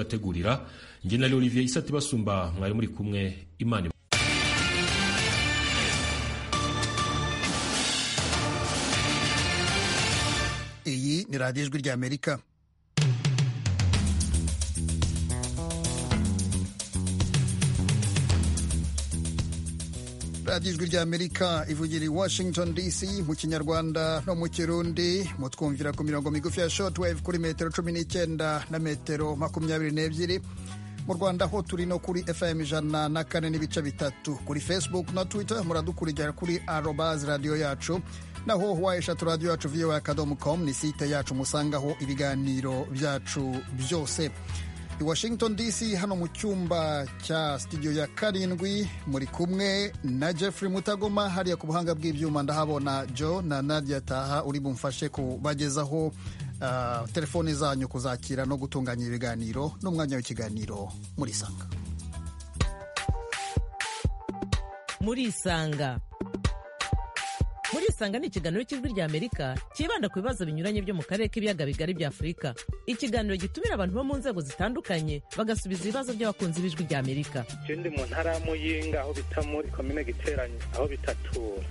kibategurira njye na Olivier Isati basumba mwari muri kumwe imana iyi ni radiyo ijwi rya amerika radiyo ijwi rya amerika ivugira i washington dc mu kinyarwanda no mu kirundi mutwumvira ku mirongo migufi ya shortwave kuri metero cumi n'icyenda na metero makumyabiri n'ebyiri mu rwanda ho turi no kuri fm ijana na kane n'ibice bitatu kuri facebook na twitter muradukurikira kuri arobaz radiyo yacu naho wayeshatu radiyo yacu voa akadomo com ni site yacu musangaho ibiganiro byacu byose i washington dc hano mu cyumba cya studio ya karindwi muri kumwe na jeffrey mutagoma hariya ku buhanga bw'ibyuma ndahabona joe na nadia taha uri bumfashe kubagezaho uh, telefoni zanyu kuzakira no gutunganya ibiganiro n'umwanya w'ikiganiro muri sanga muri isanga muri isanga ni ikiganiro cy'ijwi rya amerika cyibanda ku bibazo binyuranye byo mu karere k'ibiyaga bigari bya afurika ikiganiro gitumira abantu bo mu nzego zitandukanye bagasubiza ibibazo by'abakunzi b'ijwi rya amerika icyo ndi mu ntara ya muyinga aho bita muri komine giteranye aho bita tura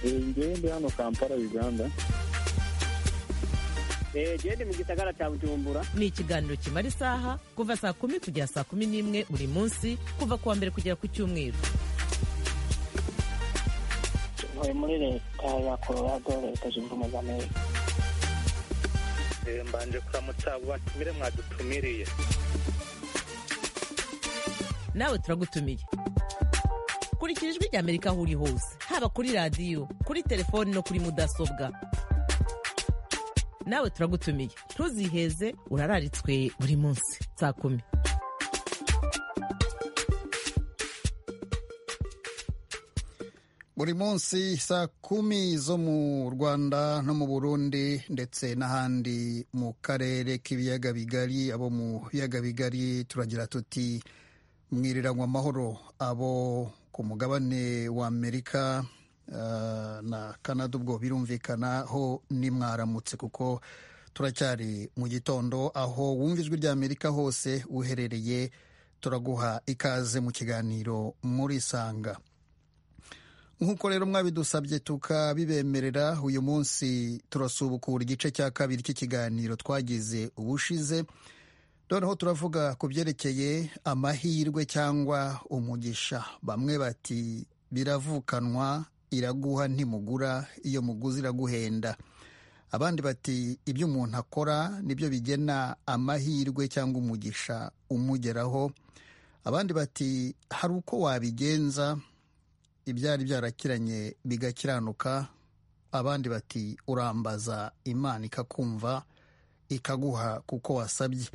ngewe ndi hano kampala uganda gende mu gisagara cya bujumbura ni ikiganiro kimara isaha kuva saa kumi kugera saa kumi n'imwe buri munsi kuva ku wa mbere kugera ku cyumweru ntuye muri leta ya colorado leta zunze ubumwe za amerika mbanje kuramutsa abo batumire mwadutumiriye nawe turagutumiye kurikira ijwi rya amerika aho uri hose haba kuri radiyo kuri telefoni no kuri mudasobwa nawe turagutumiye ntuziheze urararitswe buri munsi saa kumi buri munsi saa kumi zo mu rwanda no mu burundi ndetse n'ahandi mu karere k'ibiyaga bigari abo mu biyaga bigari turagira tuti mwiriranywe amahoro abo ku mugabane wa amerika uh, na kanada ubwo birumvikana ho nimwaramutse kuko turacyari mu gitondo aho wumva ijwi rya amerika hose uherereye turaguha ikaze mu kiganiro muri sanga nk'uko rero mwabidusabye tukabibemerera uyu munsi turasubukura igice cya kabiri cy'ikiganiro twagize ubushize noneho turavuga ku byerekeye amahirwe cyangwa umugisha bamwe bati biravukanwa iraguha ntimugura iyo muguzi iraguhenda abandi bati ibyo umuntu akora nibyo bigena amahirwe cyangwa umugisha umugeraho abandi bati hari uko wabigenza ibyari byarakiranye bigakiranuka abandi bati urambaza imana ikakumva ikaguha kuko wasabye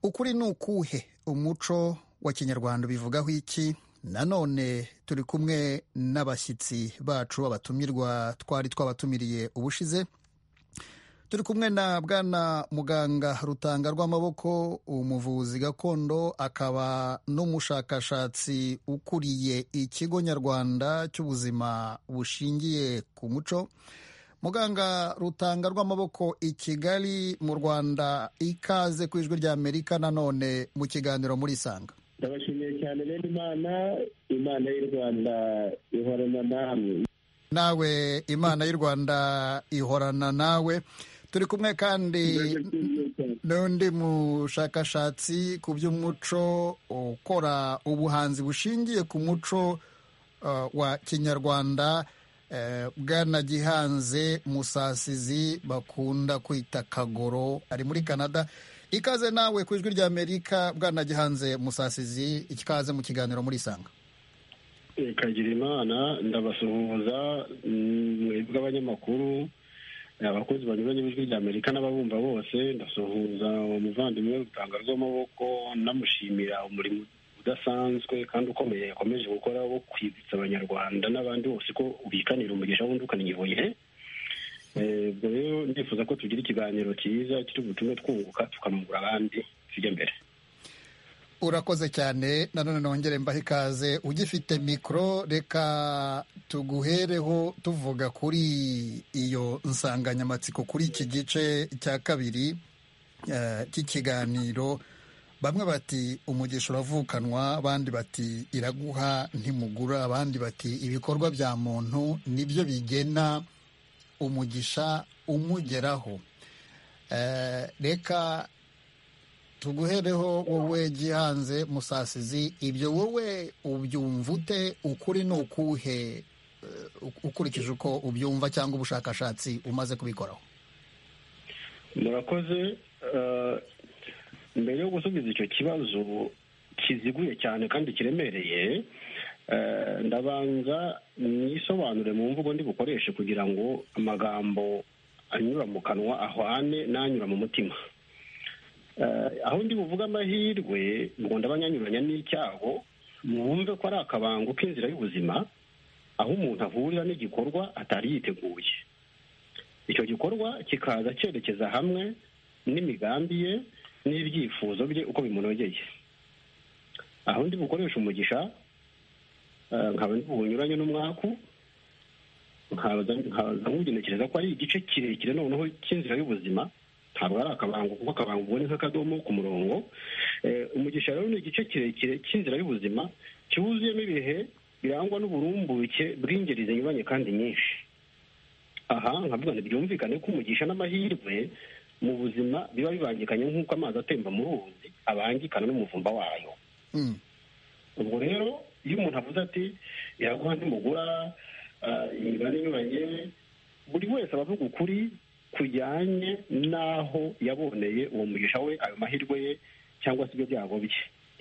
ukuri ni ukuhe umuco wa kinyarwanda ubivugaho iki nanone turi kumwe n'abashyitsi bacu babatumirwa twari twabatumiriye ubushize turi kumwe na bwana muganga rutanga rw'amaboko umuvuzi gakondo akaba n'umushakashatsi ukuriye ikigo nyarwanda cy'ubuzima bushingiye ku muco muganga rutanga rw'amaboko i kigali mu rwanda ikaze ku ijwi rya amerika nanone mu kiganiro muri isanga ndabashimiye cyane rero imana imana y'u rwanda ihorana namwe nawe imana y'u rwanda ihorana nawe turi kumwe kandi n'undi mushakashatsi ku by'umuco ukora ubuhanzi bushingiye ku muco wa kinyarwanda bwana gihanze musasizi bakunda kwita kagoro ari muri canada ikaze nawe ku ijwi rya amerika bwana gihanze musasizi ikaze mu kiganiro muri isanga ikagira imana ndabasuhuza mwebwe abanyamakuru abakozi banyuranye b'ijwi rya amerika n'ababumva bose ndasuhuza umuvandimwe rutanga rw'amaboko namushimira umurimo udasanzwe kandi ukomeye yakomeje gukora wo kwibutsa abanyarwanda n'abandi bose ko ubikanira umugisha wundi ukaniyoboye ubwo rero ndifuza ko tugira ikiganiro cyiza kiri butume twunguka tukanungura abandi tujya imbere urakoze cyane nanone nongere mbaho ikaze ugifite mikoro reka tuguhereho tuvuga kuri iyo nsanganyamatsiko kuri iki gice cya kabiri cy'ikiganiro bamwe bati umugisha uravukanwa abandi bati iraguha ntimugura abandi bati ibikorwa bya muntu nibyo bigena umugisha umugeraho Eh, reka tuguhereho wowe gihanze musasizi ibyo wowe ubyumva ute ukuri ni ukuhe eh, ukurikije uko ubyumva cyangwa ubushakashatsi umaze kubikoraho murakoze eh, mbere yo gusubiza icyo kibazo kiziguye cyane kandi kiremereye eh, ndabanza nisobanure mu mvugo ndi bukoreshe kugira ngo amagambo anyura mu kanwa ahwane n'anyura mu mutima Eh, aho ndi buvuga amahirwe ngo ndabanyanyuranya n'icyago mwumve ko ari akabango k'inzira y'ubuzima aho umuntu ahurira n'igikorwa atari yiteguye icyo gikorwa kikaza cyerekeza hamwe n'imigambi ye n'ibyifuzo bye uko bimunogeye aho ndi bukoresha umugisha eh, nkaba ndi buwunyuranye n'umwaku nkaza nkaza nkugenekereza ko ari igice kirekire noneho cy'inzira y'ubuzima ntabwo ari akabango kuko akabango ubona nk'akadomo ku murongo Eh, umugisha rero ni igice kirekire cy'inzira y'ubuzima cyuzuyemo ibihe birangwa n'uburumbuke bw'ingeri zinyuranye kandi nyinshi aha nkavuga ngo byumvikane ko umugisha n'amahirwe mu buzima biba bibangikanye nk'uko amazi atemba mu ruzi abangikana n'umuvumba wayo Mm. ubwo rero iyo umuntu avuze ati iraguha ntimugura ah, imibare inyuranye buri wese aba avuga ukuri kujyanye n'aho yaboneye uwo mugisha we ayo mahirwe ye cyangwa se ibyo byago bye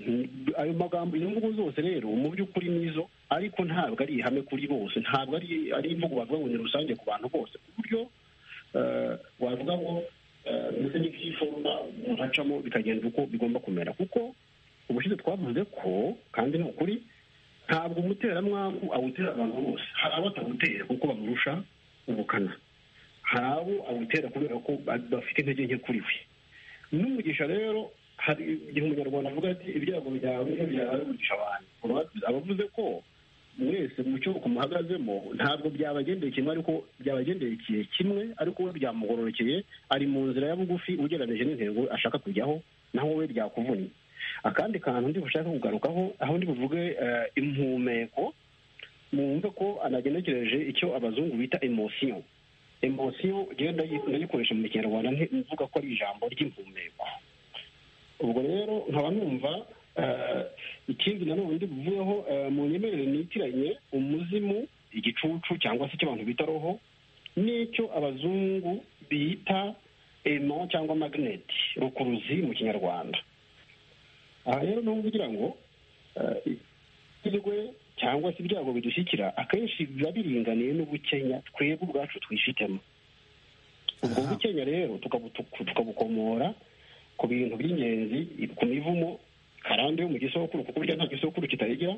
Mm, ayo magambo izo mvugo zose rero mu by'ukuri nizo ariko ntabwo ari ihame kuri bose ntabwo ari ari imvugo bavuga ngo ni rusange ku bantu bose ku buryo eh, wavuga ngo eh, mbese ni nk'iforoma umuntu acamo bikagenda uko bigomba kumera kuko ubushize twavuze ko kandi ni ukuri ntabwo umuteramwaku awutera abantu bose hari abo atawutera kuko bamurusha ubukana hari abo awutera kubera ko ba- bafite intege nke kuri we n'umugisha rero hari igihe umunyarwanda avuga ati ibyago byawe niyo byawe umugisha abantu abavuze ko mwese mu cyo kumuhagazemo ntabwo byabagendeye kimwe ariko byabagendekeye kimwe ariko we byamugororokeye ari mu nzira ya bugufi ugereranyije n'intego ashaka kujyaho naho we byakuvunnye akandi kantu ndi bushake kugarukaho aho ndi buvuge eh, impumeko mwumve ko anagenekereje icyo abazungu bita emosiyo emosiyo rero ndayi- ndayikoresha mu kinyarwanda nti- mvuga ko ari ijambo ry'impumeko ubwo rero nkaba numva eh, ikindi nanone ndi buvugeho eh, mu nyemerere nitiranye umuzimu igicucu cyangwa se icyo abantu bita roho n'icyo abazungu bita emo cyangwa magneti rukuruzi mu kinyarwanda aha rero ni ubu kugira ngo eh, ikirwe cyangwa se ibyago bidushyikira akenshi biba biringaniye n'ubukenya twebwe ubwacu twifitemo ubwo Aha. bukenya rero tukabutuku- tukabukomora ku bintu by'ingenzi ku mivumo karande yo mu gisokuru kuko burya nta gisokuru kitayigira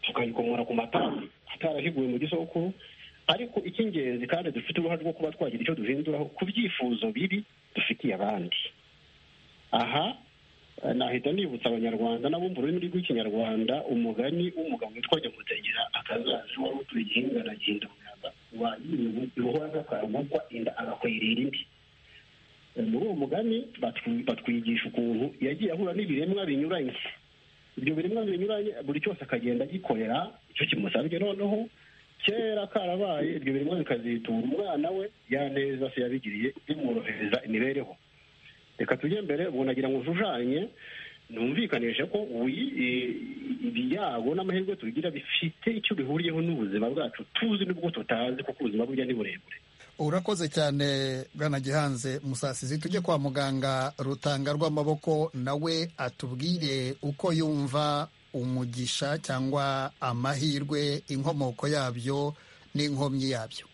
tukayikomora ku matara atarahiguwe mu gisokuru ariko icy'ingenzi kandi dufite uruhare rwo kuba twagira icyo duhinduraho ku byifuzo bibi dufitiye abandi aha eh, nahita nibutsa abanyarwanda nabo mu rurimi rw'ikinyarwanda umugani w'umugabo witwa nyamutegera akazaje wari utuye igihinga na gihinda umuyaga wagiriye ibuhora nk'akaragukwa inda agakwera irindi Eh, muri uwo mugani batwi- batwigisha ukuntu yagiye ahura n'ibiremwa binyuranye ibyo biremwa binyuranye buri cyose akagenda agikorera icyo kimusabye noneho kera karabaye ibyo biremwa bikazitura umwana we yaneza se yabigiriye bimworohereza imibereho reka tujye mbere ubwo nagira ngo nshushanye numvikanishe ko wi- i- ibyago n'amahirwe tugira bifite icyo bihuriyeho n'ubuzima bwacu tuzi n'ubwo tutazi kuko ubuzima burya ni burebure urakoze cyane bwana gihanze musasizi tujye kwa muganga rutanga rw'amaboko nawe atubwire uko yumva umugisha cyangwa amahirwe inkomoko yabyo n'inkomyi yabyo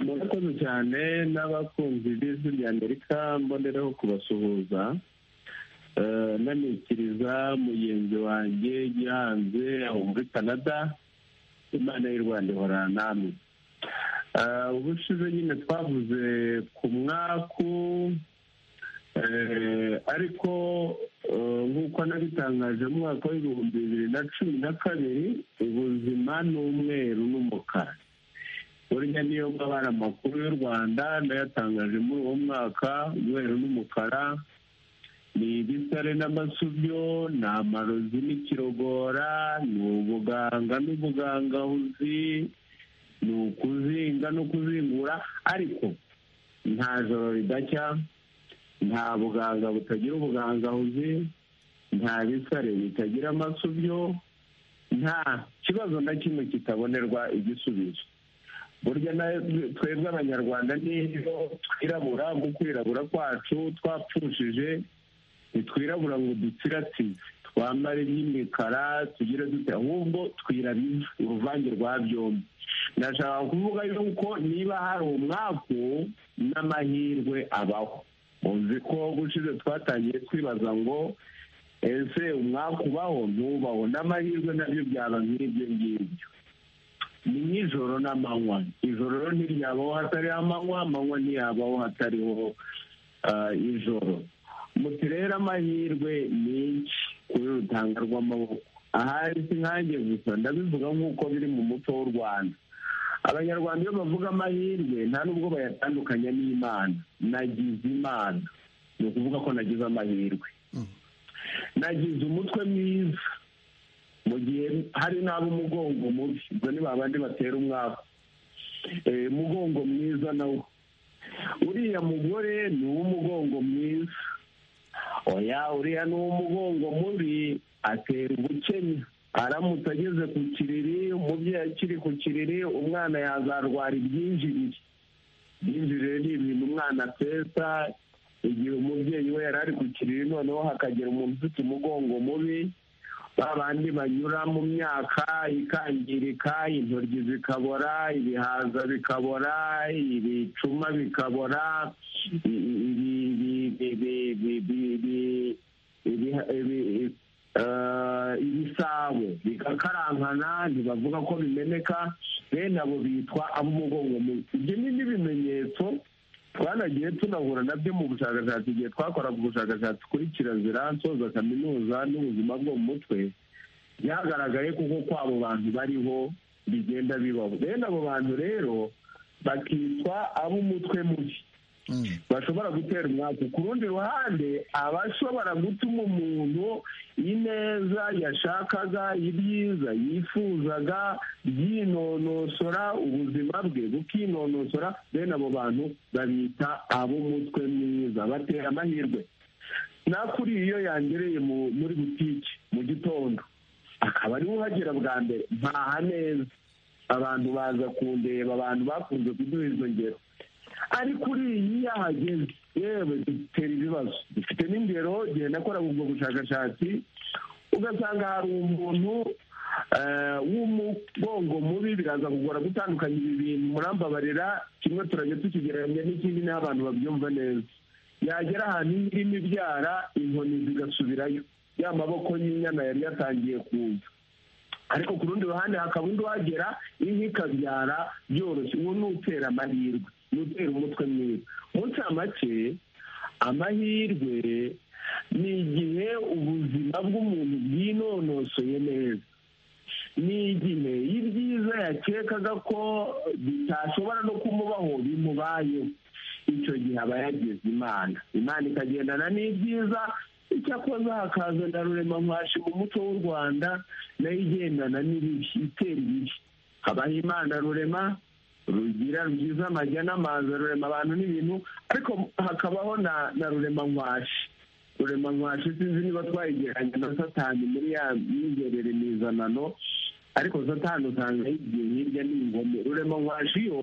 murakoze cyane n'abakunzi b'ijwi rya amerika mbonereho kubasuhuza Eh, nanikiriza mugenzi wanjye gihanze aho muri canada imana y'u rwanda ihora namwe Eh, ubushize nyine twavuze ku mwaku Eh, ariko eh, nk'uko nabitangaje mu mwaka w'ibihumbi bibiri na cumi na kabiri ubuzima ni umweru n'umukara burya niyo mabara amakuru y'u rwanda ndayatangaje muri uwo mwaka umweru n'umukara ni ibisare n'amasubyo ni amarozi n'ikirogora ni ubuganga n'ubugangahuzi ni ukuzinga no kuzingura ariko nta joro ridacya nta buganga butagira ubugangahuzi nta bisare bitagira amasubyo nta kibazo na kimwe kitabonerwa igisubizo burya twebwe abanyarwanda niyo twirabura mu kwirabura kwacu twapfushije ntitwirabura ngo dutsiratsize twambare iby'imikara tugire dute ahubwo twirabiza uruvange rwa byombi ndashaka kuvuga yuko niba hari umwaku n'amahirwe abaho uzi ko gushize twatangiye twibaza ngo ese umwaka ubaho ntubaho n'amahirwe nabyo byaba nk'ibyo ngibyo ni nk'ijoro n'amanywa ijoro ntiryabaho hatariho amanywa amanywa ntiyabaho hatariho ijoro muti rero amahirwe menshi kuri rutanga rw'amaboko ahari si nkange gusa ndabivuga nk'uko biri mu muco w'u rwanda abanyarwanda iyo bavuga amahirwe nta nubwo bayatandukanya n'imana nagize imana ni ukuvuga ko nagize amahirwe nagize umutwe mwiza mu gihe hari n'abo umugongo mubi ubwo ni babandi batera umwaku umugongo mwiza nawo uriya mugore ni uw'umugongo mwiza oya uriya ni uw'umugongo mubi atera ubukenya aramutse ageze ku kiriri umubyeyi akiri ku kiriri umwana yazarwara ibyinjirire ibyinjirire ni ibintu umwana ateza igihe umubyeyi we yari ari ku kiriri noneho hakagira umuntu ufite umugongo mubi ba bandi banyura mu myaka ikangirika intoryi zikabora ibihaza bikabora ibicuma bikabora ibisabo bigakarankana ntibavuga ko bimeneka bene abo bitwa ab'umugongo mubi ibyo ni n'ibimenyetso twanagiye tunahura nabyo mu bushakashatsi igihe twakoraga ubushakashatsi kuri kirazira nsoza kaminuza n'ubuzima bwo mu mutwe byagaragaye kuko kwabo bantu bariho bigenda bibaho bene abo bantu rero bakitwa ab'umutwe mubi bashobora gutera umwaka ku rundi ruhande abashobora gutuma umuntu ineza yashakaga ibyiza yifuzaga byinonosora ubuzima bwe bukinonosora bene abo bantu babita ab'umutwe mwiza batera amahirwe nakuriye iyo yangereye muri butike mu gitondo akaba ariwe uhagera bwa mbere ntaha neza abantu baza kundeba abantu bakunze kuduha izo ngero ariko uriyi yahageze yewe dutera ibibazo dufite n'ingero igihe nakoraga ubwo bushakashatsi ugasanga hari umuntu w'umugongo mubi biraza kugora gutandukanya ibi bintu murambabarira kimwe turajya tukigereranya n'ikindi naho abantu babyumva neza yagera ahantu irimo ibyara inkoni zigasubirayo ya maboko y'inyana yari yatangiye kuza ariko ku rundi ruhande hakaba undi uhagera inka ikabyara byoroshye uwo ni utera amahirwe ni utera umutwe mwiza munsi make amahirwe ni igihe ubuzima bw'umuntu bwinonosoye neza ni igihe y'ibyiza yakekaga ko bitashobora no kumubaho bimubayeho icyo gihe aba yagize imana imana ikagendana n'ibyiza icyakoze hakaza na rurema mwashi mu muco w'u rwanda nayo igendana n'ibibi itera ibibi habaho imana rurema rugira rwiza amajya n'amazi rurema abantu n'ibintu ariko hakabaho na rurema nkwashi rurema nkwashi sinzi niba twayigeranye na satani muri ya myigerere mizanano ariko satani usanga yigiye hirya n'ingome rurema nkwashi yo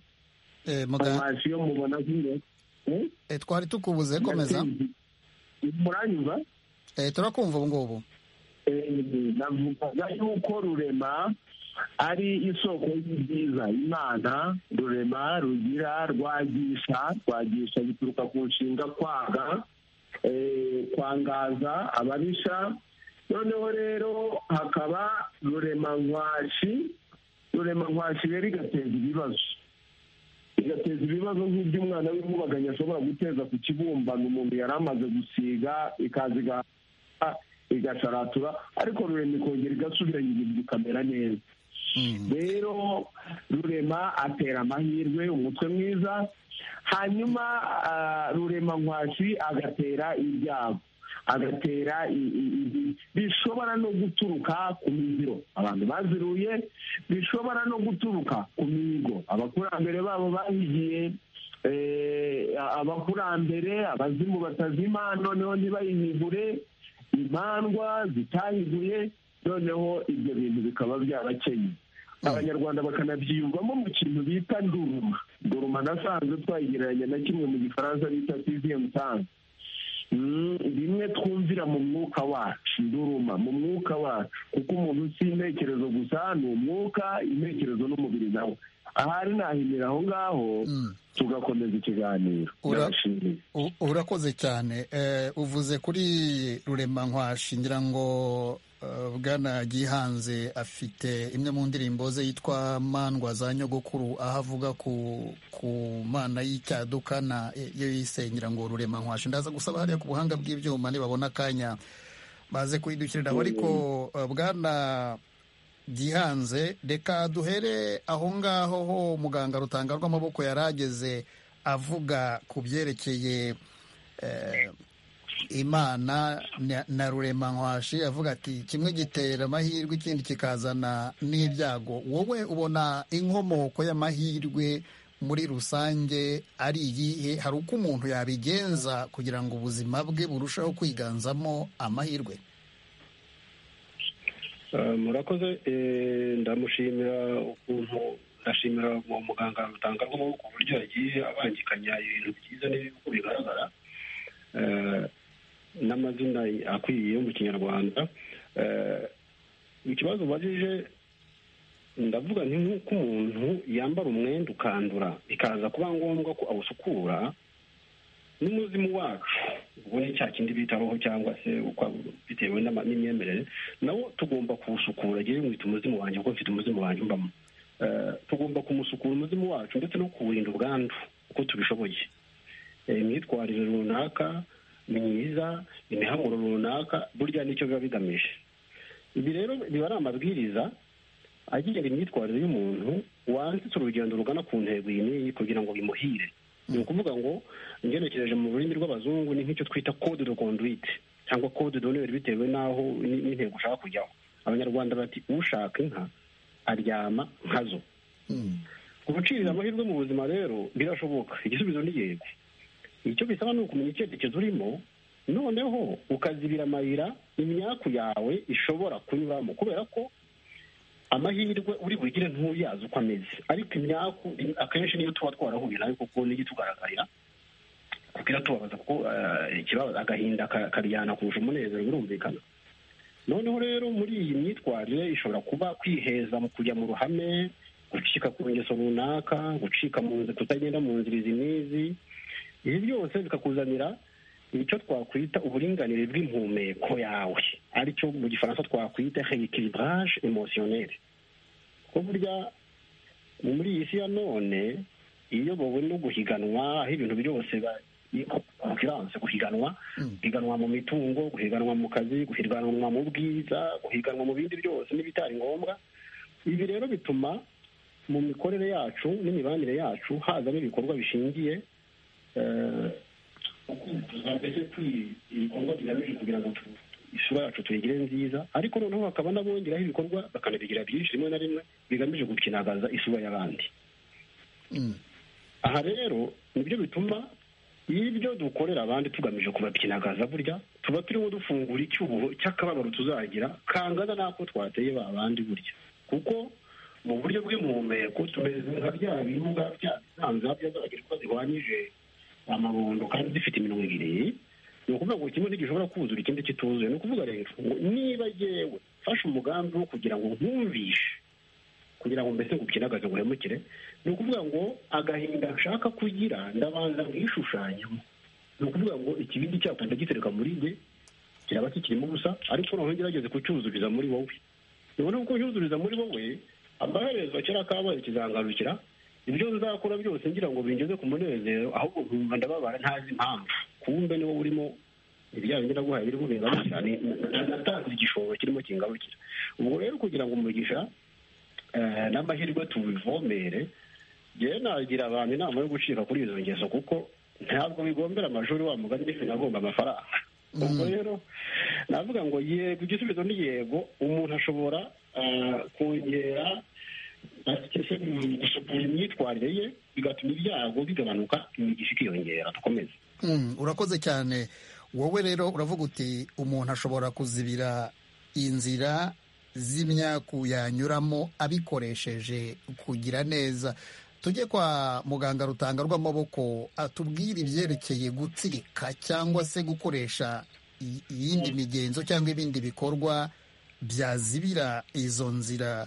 nkwashi yo mubona nk'iyo twari tukubuze komeza muranyumva turakumva ubu ngubu navuga yuko rurema ari isoko y'ibyiza imana rurema rugira rwagisha rwagisha bituruka ku nshinga kwaga kwangaza ababisha noneho rero hakaba rurema nkwashi rurema nkwashi rero igateza ibibazo igateza ibibazo nk'iby'umwana w'inkubaganyi ashobora guteza ku kibumbano umuntu yari amaze gusiga ikaza igasharatura ariko rurema ikongera igasubira ikamera neza rero rurema atera amahirwe umutwe mwiza hanyuma rurema nkwashi agatera ibyago agatera bishobora no guturuka ku miziro abantu baziruye bishobora no guturuka ku mihigo abakurambere babo bahigiye abakurambere abazimu batazima noneho ntibayihigure imandwa zitahiguye noneho ibyo bintu bikaba byabakenye abanyarwanda bakanabyiyumvamo mu kintu bita nduruma nduruma nasanze twayigereranya na kimwe mu gifaransa bita siziyemu tange bimwe twumvira mu mwuka wacu nduruma mu mwuka wacu kuko umuntu si intekerezo gusa ni umwuka intekerezo n'umubiri nawe ahari nahinira aho ngaho tugakomeza ikiganiro urakoze cyane uvuze kuri rurema nkwashi ngira ngo bwana gihanze afite imwe mu ndirimbo ze yitwa mandwa za nyogokuru aho avuga ku mana y'icyaduka na yo yisengera ngo rurema nkwashe ndaza gusaba hariya ku buhanga bw'ibyuma nibabona akanya baze kuyidukiriraho ariko bwana gihanze reka duhere aho ngaho ho muganga rutanga rw'amaboko yari ageze avuga ku byerekeye imana na rurema nkwashi avuga ati kimwe gitera amahirwe ikindi kikazana n'ibyago wowe ubona inkomoko y'amahirwe muri rusange ari iyihe hari uko umuntu yabigenza kugira ngo ubuzima bwe burusheho kwiganzamo amahirwe murakoze ndamushimira ukuntu ndashimira uwo muganga rutanga ku buryo yagiye abangikanya ibintu byiza n'uko bigaragara n'amazina akwiye mu kinyarwanda ikibazo ubajije ndavuga nti nk'uko umuntu yambara umwenda ukandura bikaza kuba ngombwa ko awusukura n'umuzimu wacu ubwo ni cya kindi bitaho cyangwa se bitewe n'imyemerere nawo tugomba kuwusukura agiye mwita umuzimu wanjye kuko mfite umuzimu wanjye mbamo tugomba kumusukura umuzimu wacu ndetse no kuwurinda ubwandu uko tubishoboye imyitwarire runaka myiza imihamuro runaka burya nicyo biba bigamije ibi rero biba ari amabwiriza agenga imyitwarire y'umuntu wanditse urugendo rugana ku ntego iyi n'iyi kugira ngo bimuhire ni ukuvuga ngo ngenekereje mu rurimi rw'abazungu ni nk'icyo twita code de conduite cyangwa code d'honneur bitewe n'aho n'intego ushaka kujyaho abanyarwanda bati ushaka inka aryama nkazo gucirira amahirwe mu buzima rero birashoboka igisubizo ni yego icyo bisaba ni ukumenya icyerekezo urimo noneho ukazibira amayira imyaku yawe ishobora kunyuramo kubera ko amahirwe uri bugire ntuyazi uko ameze ariko imyaku akenshi niyo tuba twarahuye nayo kuko n'igitugaragarira kuko iratubabaza kuko agahinda karyana kurusha umunezero birumvikana noneho rero muri iyi myitwarire ishobora kuba kwiheza mu kujya mu ruhame gucika ku ngeso runaka gucika mu nzira kutagenda mu nzira izi n'izi ibi byose bikakuzanira icyo twakwita uburinganire bw'impumeko yawe aricyo mu gifaransa twakwita reikiribaraje emosiyoneri kuko burya muri iyi si ya none iyobowe no guhiganwa aho ibintu byose konkiranse guhiganwa guhiganwa mu mitungo guhiganwa mu kazi guhiganwa mu bwiza guhiganwa mu bindi byose n'ibitari ngombwa ibi rero bituma mu mikorere yacu n'imibanire yacu hazamo ibikorwa bishingiye mbese ibikorwa bigamije kugira ngo isura yacu tuyigire nziza ariko noneho hakaba n'abongeraho ibikorwa bakanabigira byinshi rimwe na rimwe bigamije gukinagaza isura y'abandi aha rero nibyo bituma iyo ibyo dukorera abandi tugamije kubakinagaza burya tuba turimo dufungura icyuho cy'akababaro tuzagira kangana n'ako twateye ba bandi burya kuko mu buryo bw'imihumeko tumeze nka bya birunga bya bisanzwe byagaragaje ko zihwanyije amabondo kandi zifite iminwa ibiri ni ukuvuga ngo kimwe ntigishobora kuzura ikindi kituzuye ni ukuvuga rero ngo niba yewe mfashe umugambi wo kugira ngo nkumvishe kugira ngo mbese ngukinagaze buhemukire ni ukuvuga ngo agahinda nshaka kugira ndabanza nkishushanyamo ni ukuvuga ngo ikibindi cyapa ndagitereka muri njye kiraba kikirimo ubusa ariko noneho ngerageze kucyuzuriza muri wowe nibona kuko cyuzuriza muri wowe amaherezo kera kabaye kizangarukira ibyo nzakora byose ngira ngo bingeze ku munezero ahubwo nkumva ndababara ntazi impamvu kumbe niwo urimo ibyawe nyiraguhaye birimo bingarukira natanze igishoro kirimo kingarukira ubwo rero kugira ngo umugisha n'amahirwe tubivomere yewe nagira abantu inama yo gucika kuri izo ngeso kuko ntabwo bigombera amashuri wa mugani n'ifu agomba amafaranga ubwo rero navuga ngo yego igisubizo ni yego umuntu ashobora kongera gusukura imyitwarire ye bigatuma ibyago bigabanuka imigisha ikiyongera dukomeze urakoze cyane wowe rero uravuga uti umuntu ashobora kuzibira inzira z'imyaku yanyuramo abikoresheje kugira neza tujye kwa muganga rutanga rw'amaboko atubwire ibyerekeye gutsirika cyangwa se gukoresha iyindi migenzo cyangwa ibindi bikorwa byazibira izo nzira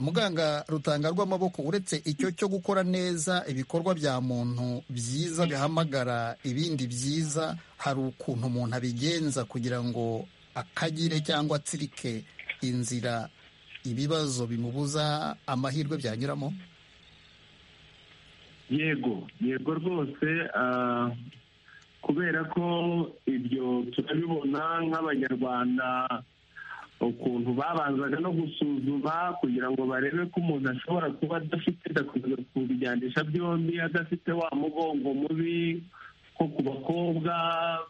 muganga rutanga rw'amaboko uretse icyo cyo gukora neza ibikorwa bya muntu byiza bihamagara ibindi byiza hari ukuntu umuntu abigenza kugira ngo akagire cyangwa atsirike inzira ibibazo bimubuza amahirwe byanyuramo yego yego rwose kubera ko ibyo turabibona nk'abanyarwanda ukuntu babanzaga no gusuzuma kugira ngo barebe ko umuntu ashobora kuba adafite kubijyanisha byombi adafite wa mugongo mubi nko ku bakobwa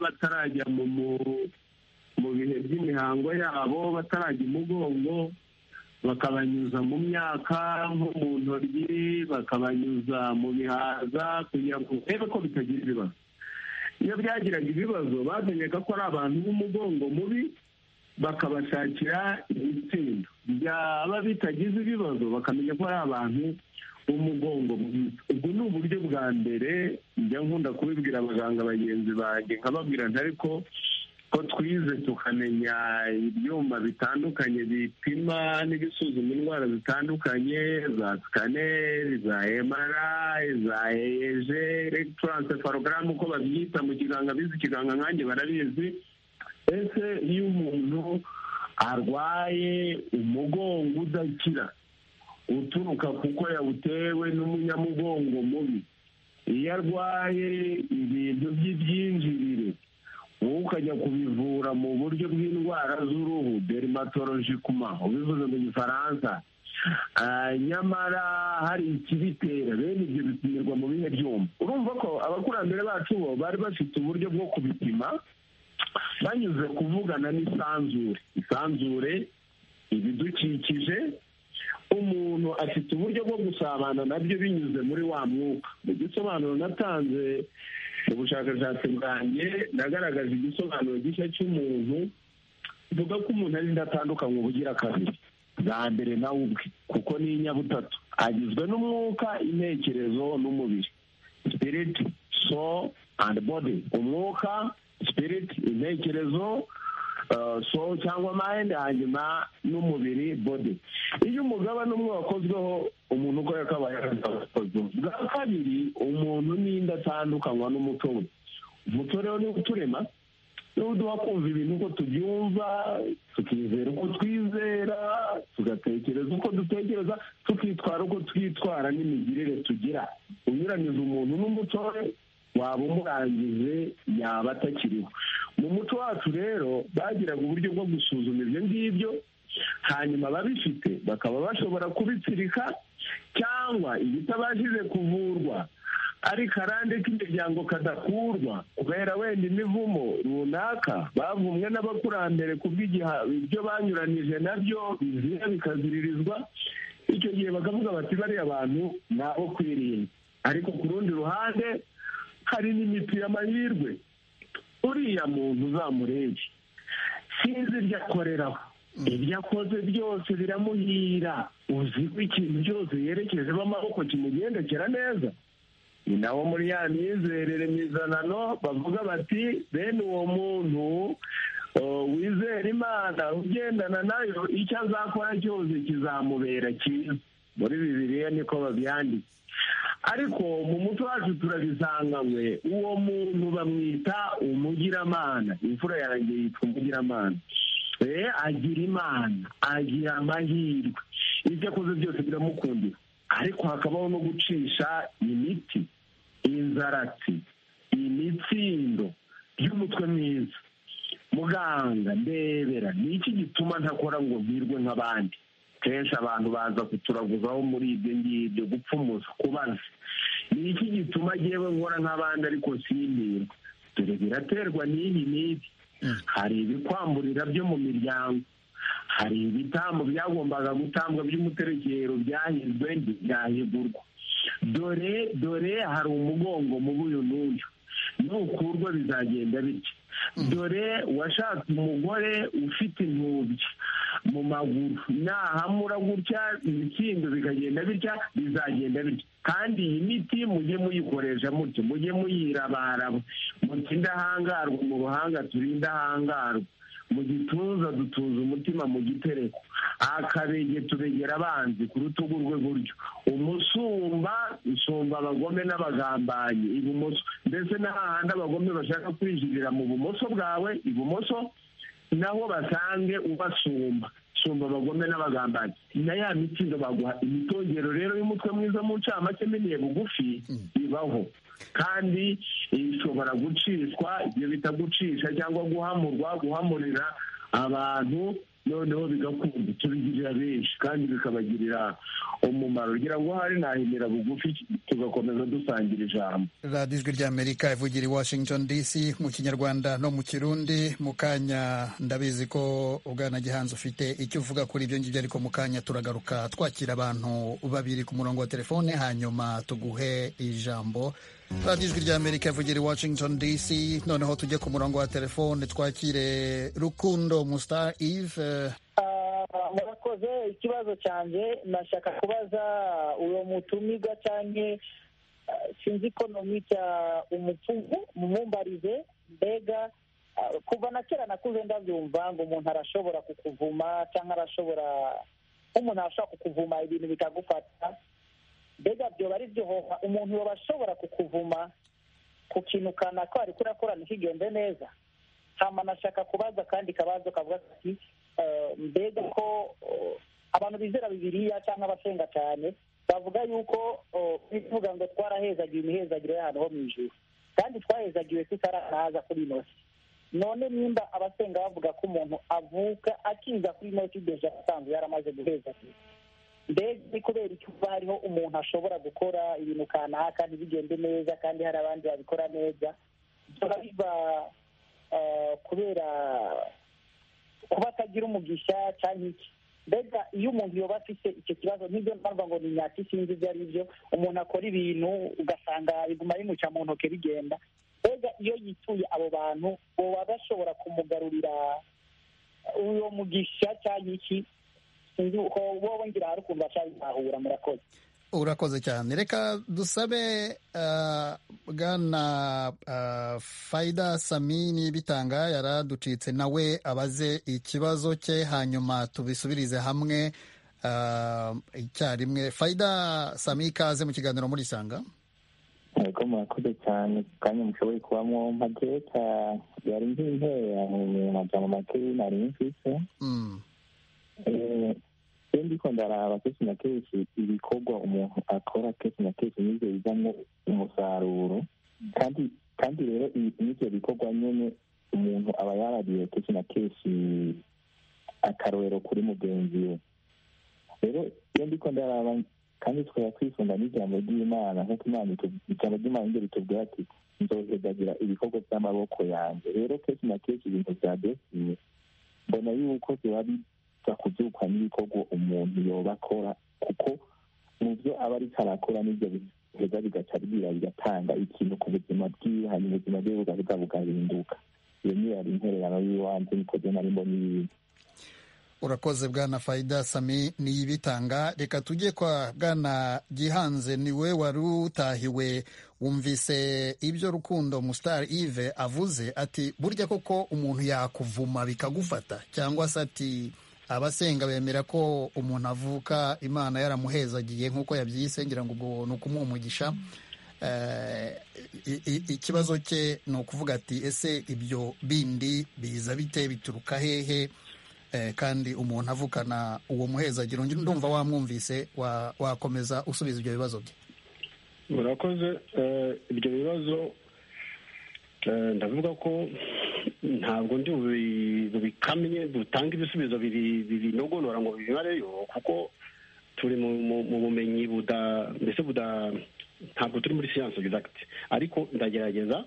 batarajya mu bihe by'imihango yabo batarajya umugongo bakabanyuza mu myaka nko mu ntoryi bakabanyuza mu bihaza kugira ngo urebe ko bitagira ibibazo iyo byagiraga ibibazo bamenyaga ko ari abantu b'umugongo mubi bakabashakira ibitsindo byaba bitagize ibibazo bakamenya ko ari abantu b'umugongo mwiza ubwo ni uburyo bwa mbere njya nkunda kubibwira abaganga bagenzi banjye nkababwira ariko ko twize tukamenya ibyuma bitandukanye bipima n'ibisuzuma indwara zitandukanye za sikaneri za emarayi za eje elegitaransefalogaramu uko babyita mu kiganga bizi ikiganga nkange barabizi ese iyo umuntu arwaye umugongo udakira uturuka kuko yawutewe n'umunyamugongo mubi iyo arwaye ibintu by'ibyinjirire wowe ukajya kubivura mu buryo bw'indwara z'uruhu derimatoloji kuma ubivuze mu gifaransa nyamara hari ikibitera bene ibyo bipimirwa mu bihe byuma urumva ko abakurambere bacu bo bari bafite uburyo bwo kubipima banyuze kuvugana n'isanzure isanzure ibidukikije umuntu afite uburyo bwo gusabana nabyo binyuze muri wa mwuka mu gisobanuro natanze mu bushakashatsi bwanjye nagaragaje igisobanuro gishya cy'umuntu mvuga ko umuntu ari indatandukanywa ubugira kabiri bwa mbere nawe ubwe kuko ni inyabutatu agizwe n'umwuka intekerezo n'umubiri sipiriti so andi bodi umwuka sipiriti intekerezo so cyangwa mayindi hanyuma n'umubiri bodi iyo umugabane umwe wakozweho umuntu uko yakabaye yarakozwe bwa kabiri umuntu n'inda atandukanywa n'umuco we umuco rero niwo uturema niwo uduha kumva ibintu uko tubyumva tukizera uko twizera tugatekereza uko dutekereza tukitwara uko twitwara n'imigirire tugira unyuranyije umuntu n'umuco we waba umurangije yaba atakiriho mu muco wacu rero bagiraga uburyo bwo gusuzuma ibyo ngibyo hanyuma ababifite bakaba bashobora kubitsirika cyangwa ibitabashije kuvurwa ari karande k'imiryango kadakurwa kubera wenda imivumo runaka bavumwe n'abakurambere kubw'igihe ibyo banyuranije nabyo bizira bikaziririzwa icyo gihe bakavuga bati bariya abantu ni abo kwirinda ariko ku rundi ruhande hari n'imiti y'amahirwe uriya muntu uzamurebye sinzi ibyo akoreraho ibyo akoze byose biramuhira uzi ko ikintu cyose yerekejeho amaboko kimugendekera neza ni nawo muri ya mizerere mizanano bavuga bati bene uwo muntu wizera imana ugendana nayo icyo azakora cyose kizamubera cyiza muri bibiriya niko babyanditse ariko mu muco wacu turabisanganywe uwo muntu bamwita umugiramana imfura yanjye yitwa umugiramana agira imana agira amahirwe ibyo akoze byose biramukundira ariko hakabaho no gucisha imiti inzaratsi imitsindo y'umutwe mwiza muganga ndebera ni iki gituma ntakora ngo virwe nk'abandi kenshi abantu baza kuturaguzaho muri ibyo ngibyo gupfumuza kubaza ni iki gituma yewe nkora nk'abandi ariko simbirwa dore biraterwa n'ibi n'ibi hari ibikwamburira byo mu miryango hari ibitambo byagombaga gutangwa by'umuterekero byahizwe ntibyahigurwa dore dore hari umugongo mubi uyu n'uyu nukurwa bizagenda bityo dore washatse umugore ufite intubyi mu maguru nahamura gutya imikindo bikagenda bitya bizagenda bitya kandi iyi miti mujye muyikoresha mutyo mujye muyirabaraba muti indahangarwa mu ruhanga turi indahangarwa mu gituza dutuza umutima mu gitereko akabege tubegera abanzi ku rutugu rwe buryo umusumba usumba abagome n'abagambanyi ibumoso ndetse n'ahandi abagome bashaka kwinjirira mu bumoso bwawe ibumoso naho basange ubasumba sumba abagome n'abagambanyi na ya mitindo baguha imitongero rero y'umutwe mwiza mu ncamake miniye bugufi ibaho kandi ishobora gucishwa ibyo bita gucisha cyangwa guhamurwa guhamurira abantu noneho bigakunda tubigirira benshi kandi bikabagirira umumaro kugira ngo hari nahimira bugufi tugakomeza dusangira ijambo radiyo ijwi ry'amerika ivugira i washington dc mu kinyarwanda no mu kirundi mu kanya ndabizi ko ubwana gihanzi ufite icyo uvuga kuri ibyo ngibyo ariko mu kanya turagaruka twakira abantu babiri ku murongo wa telefone hanyuma tuguhe ijambo radiyo ijwi ry'amerika ivugira i washington dc noneho tujye ku murongo wa telefone twakire rukundo musta ive murakoze ikibazo cyanjye nashaka kubaza uwo mutumirwa cyane sinzi ko nomita umupfumu mumumbarize mbega kuva na kera nakuze ndabyumva ngo umuntu arashobora kukuvuma cyangwa arashobora nk'umuntu arashobora kukuvuma ibintu bikagufata mbega byoba ari byo hoha umuntu baba ashobora kukuvuma ku kintu kanaka wari kurakora ntikigende neza hama nashaka kubaza akandi kabazo kavuga ati mbega ko abantu bizera bibiriya cyangwa abasenga cyane bavuga yuko bivuga ngo twarahezagiwe imihezagire y'ahantu ho mu ijuru kandi twahezagiwe tutaranaza kuri inosi none nimba abasenga bavuga ko umuntu avuka akiza kuri inosi deja asanzwe yaramaze guhezagira mbega ni kubera icyo uba hariho umuntu ashobora gukora ibintu kanaka ntibigende neza kandi hari abandi babikora neza biba biba kubera kuba atagira umugisha cyangwa iki mbega iyo umuntu yoba afite icyo kibazo n'ibyo mpamvu ngo ni nyaki sinzi ibyo ari byo umuntu akora ibintu ugasanga biguma bimuca mu ntoki bigenda mbega iyo yituye abo bantu baba bashobora kumugarurira uwo mugisha cyangwa iki sinzi uko wowe ngira hari ukuntu bacabitahura murakoze urakoze cyane reka dusabe bwana fayida samini bitanga yaraducitse nawe abaze ikibazo cye hanyuma tubisubirize hamwe icyarimwe fayida sami ikaze mu kiganiro muri isanga ntabwo murakoze cyane kanya mushoboye kubamo mpageta yari nzi intera mu majambo make nari mfise iyo ndiko ndaraba kenshi na kenshi ibikorwa umuntu akora kenshi na kenshi nivyo bizamo umusaruro kandi kandi rero n'ivyo bikorwa nyene umuntu aba yarariye kenshi na kenshi akarorero kuri mugenzi we rero iyo ndiko ndaraba kandi twaba twifunga n'ijambo ry'imana nk'uko imana ijambo ry'imana niryo ritubwira ati nzohezagira ibikorwa by'amaboko yanjye rero kenshi na kenshi ibintu vya destiny mbona yuko biba biza kuvyukwa n'ibikorwa umuntu yoba akora kuko mu vyo aba ariko arakora n'ivyo biheza bigaca bwira bigatanga ikintu ku buzima bwiwe hanyuma ubuzima bwiwe bugabuga bugahinduka iyo niyo yari intererano y'iwanze nikoze nari mbona ibintu urakoze bwana fayida sami niyibitanga reka tujye kwa bwana gihanze niwe wari utahiwe wumvise ibyo rukundo musitari ive avuze ati burya koko umuntu yakuvuma bikagufata cyangwa se ati abasenga bemera ko umuntu avuka imana yaramuhezagiye nk'uko yabyise ngira ngo ubwo ni ukumuha umugisha ikibazo cye ni ukuvuga ati ese ibyo bindi biza bite bituruka hehe kandi umuntu avukana uwo muhezagiro ndumva wamwumvise wakomeza usubiza ibyo bibazo bye murakoze ibyo bibazo ndavuga ko ntabwo ndi ibisubizo bikamye dutange ibisubizo binogonora ngo bibibareyo kuko turi mu bumenyi buda mbese buda ntabwo turi muri siyanse egizagiti ariko ndagerageza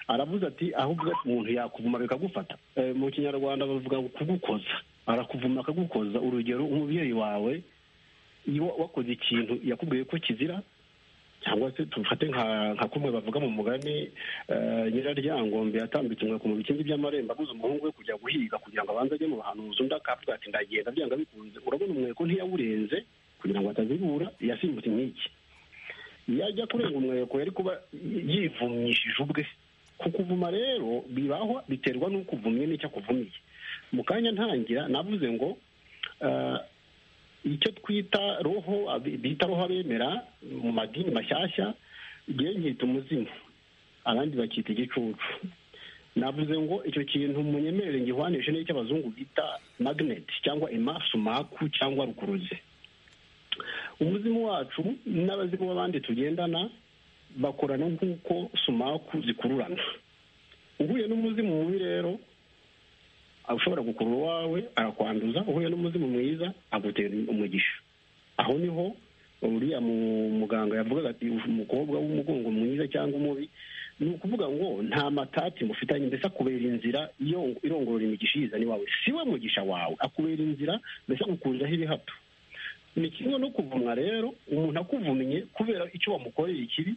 aravuze ati aho uvuga ati umuntu yakuvuma bikagufata mu kinyarwanda bavuga kugukoza arakuvuma akagukoza urugero umubyeyi wawe iyo wakoze ikintu yakubwiye ko kizira cyangwa se tufate nka kumwe bavuga mu mugani nyiraryangombe yatambitse umweko mu bikindi by'amarembo abuze umuhungu we kujya guhiga kugira ngo abanze ajye mu bahanuzi undi akavuga ati ndagenda byanga bikunze urabona umweko ntiyawurenze kugira ngo atazibura yasimbutse inkiki yajya kurenga umweko yari kuba yivumyishije ubwe kukuvuma rero bibaho biterwa n'uko uvumye n'icyo akuvumiye mu kanya ntangira navuze ngo icyo twita roho bita roho abemera mu madini mashyashya igihe nkita umuzimu abandi bakita igicucu navuze ngo icyo kintu munyemerere ngihwanishe n'icyo abazungu bita magneti cyangwa emasumaku cyangwa rukuruzi umuzimu wacu n'abazimu b'abandi tugendana bakorana nk'uko sumaku zikururana uhuye n'umuzimu mubi rero ushobora gukurura uwawe arakwanduza uhuye n'umuzimu mwiza agutera umugisha aho niho uriya muganga yavugaga ati umukobwa w'umugongo mwiza cyangwa umubi ni ukuvuga ngo nta matati mufitanye mbese akubera inzira irongorora imigisha iyizane iwawe si we mugisha wawe akubera inzira mbese agukuriraho ibihato ni kimwe no kuvumwa rero umuntu akuvumye kubera icyo wamukoreye ikibi